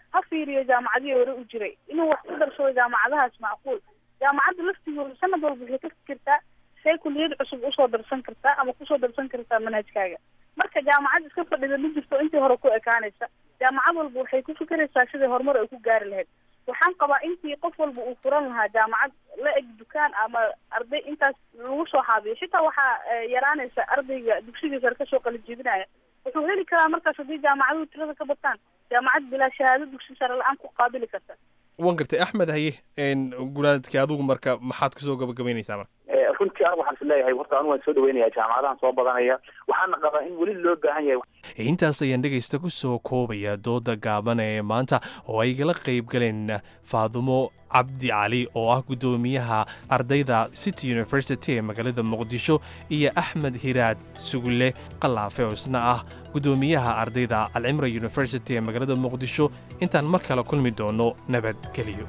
T: ha fiiriyo jaamacadihii hore u jiray inuu wax ku darsado jaamacadahaas macquul jaamacadda laftigooda sanad walba waxay ka fikirtaa say kuliyad cusub usoo darsan kartaa ama kusoo darsan kartaa manhajkaaga marka jaamacad iska fadhida ma jirto intii hore ku ekaanaysa jaamacad walba waxay ku fikiraysaa sidai horumar ay ku gaari lahayd waxaan qabaa intii qof walba uu furan lahaa jaamacad la eg dukaan ama arday intaas lagu soo xaabiyo xitaa waxaa yaraanaysa ardayga dugsiga sare kasoo qalijiibinaya wuxuu heli karaa markaas haddii jaamacaduhu tirada ka bataan jaamacad bilaa shahaado dugsi sare la-aan ku qaabili karta
L: wan gartay axmed haye gunaadkii adigu marka maxaad kusoo gabagabaynaysaa marka
U: runtii anigu waxaan is leeyahay horta anigu waan soo dhaweynayaa jaamacadahan soo badanaya waxaana qabaa in weli loo baahan yahay
L: intaas ayaan dhegaysta ku soo koobaya dooda gaaban ee maanta oo ay igala qayb galeen faadumo cabdi cali oo ah guddoomiyaha ardayda city university ee magaalada muqdisho iyo axmed hiraad sugulle qalaafe oo isna ah guddoomiyaha ardayda alcimra university ee magaalada muqdisho intaan mar kale kulmi doono nabadgeliyo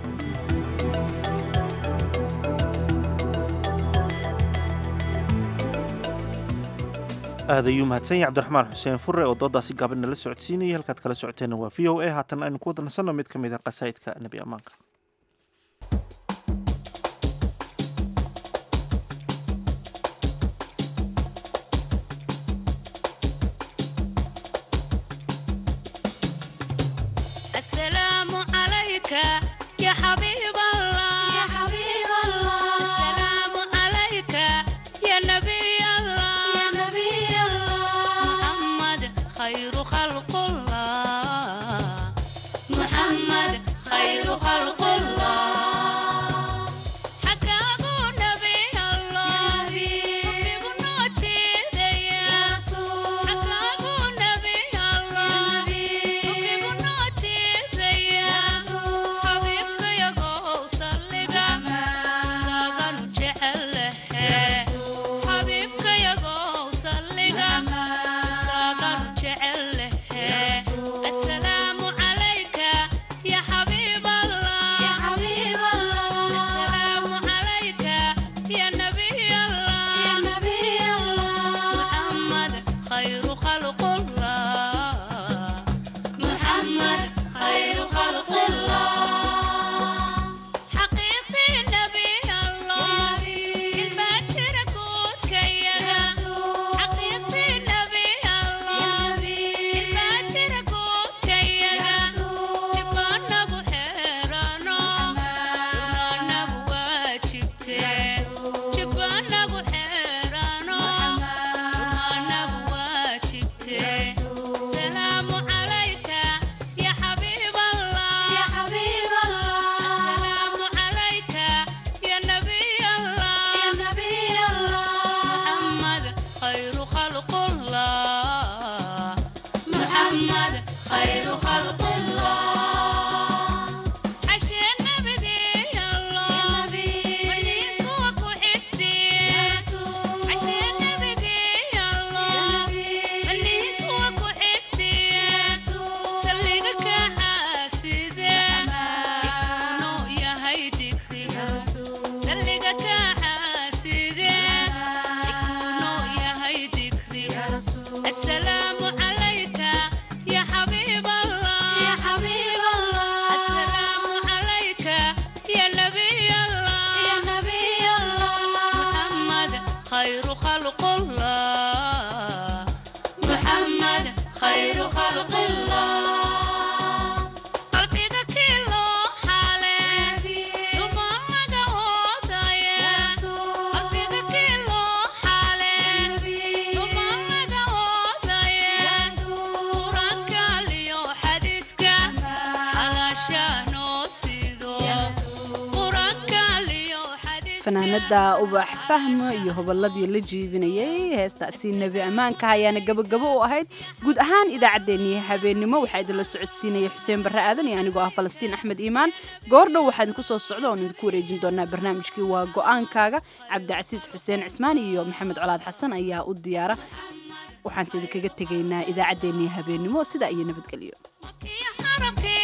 A: aad ayuu mahadsan yahay cabdiraxmaan xuseen fure oo doodaasi gaaban nala socodsiinayay halkaad kala socoteenna waa v o a haatan aynu ku wada nasanno mid ka mid a qasaa'idka nebi ammaanka
B: fanaanada ubax fahmo iyo hobolladii la jiibinayay heestaasi nebi ammaanka ayaana gabagabo u ahayd guud ahaan idaacaddeenii habeennimo waxaa idinla socodsiinaya xuseen barre aadan iyo anigoo ah falastiin axmed iimaan goordhow waxaa idinku soo socda oon idinku wareejin doonaa barnaamijkii waa go-aankaaga cabdicasiis xuseen cismaan iyo maxamed colaad xasan ayaa u diyaara waxaanse idinkaga tegaynaa idaacaddeenii habeennimo sidaa iyo nabadgelyo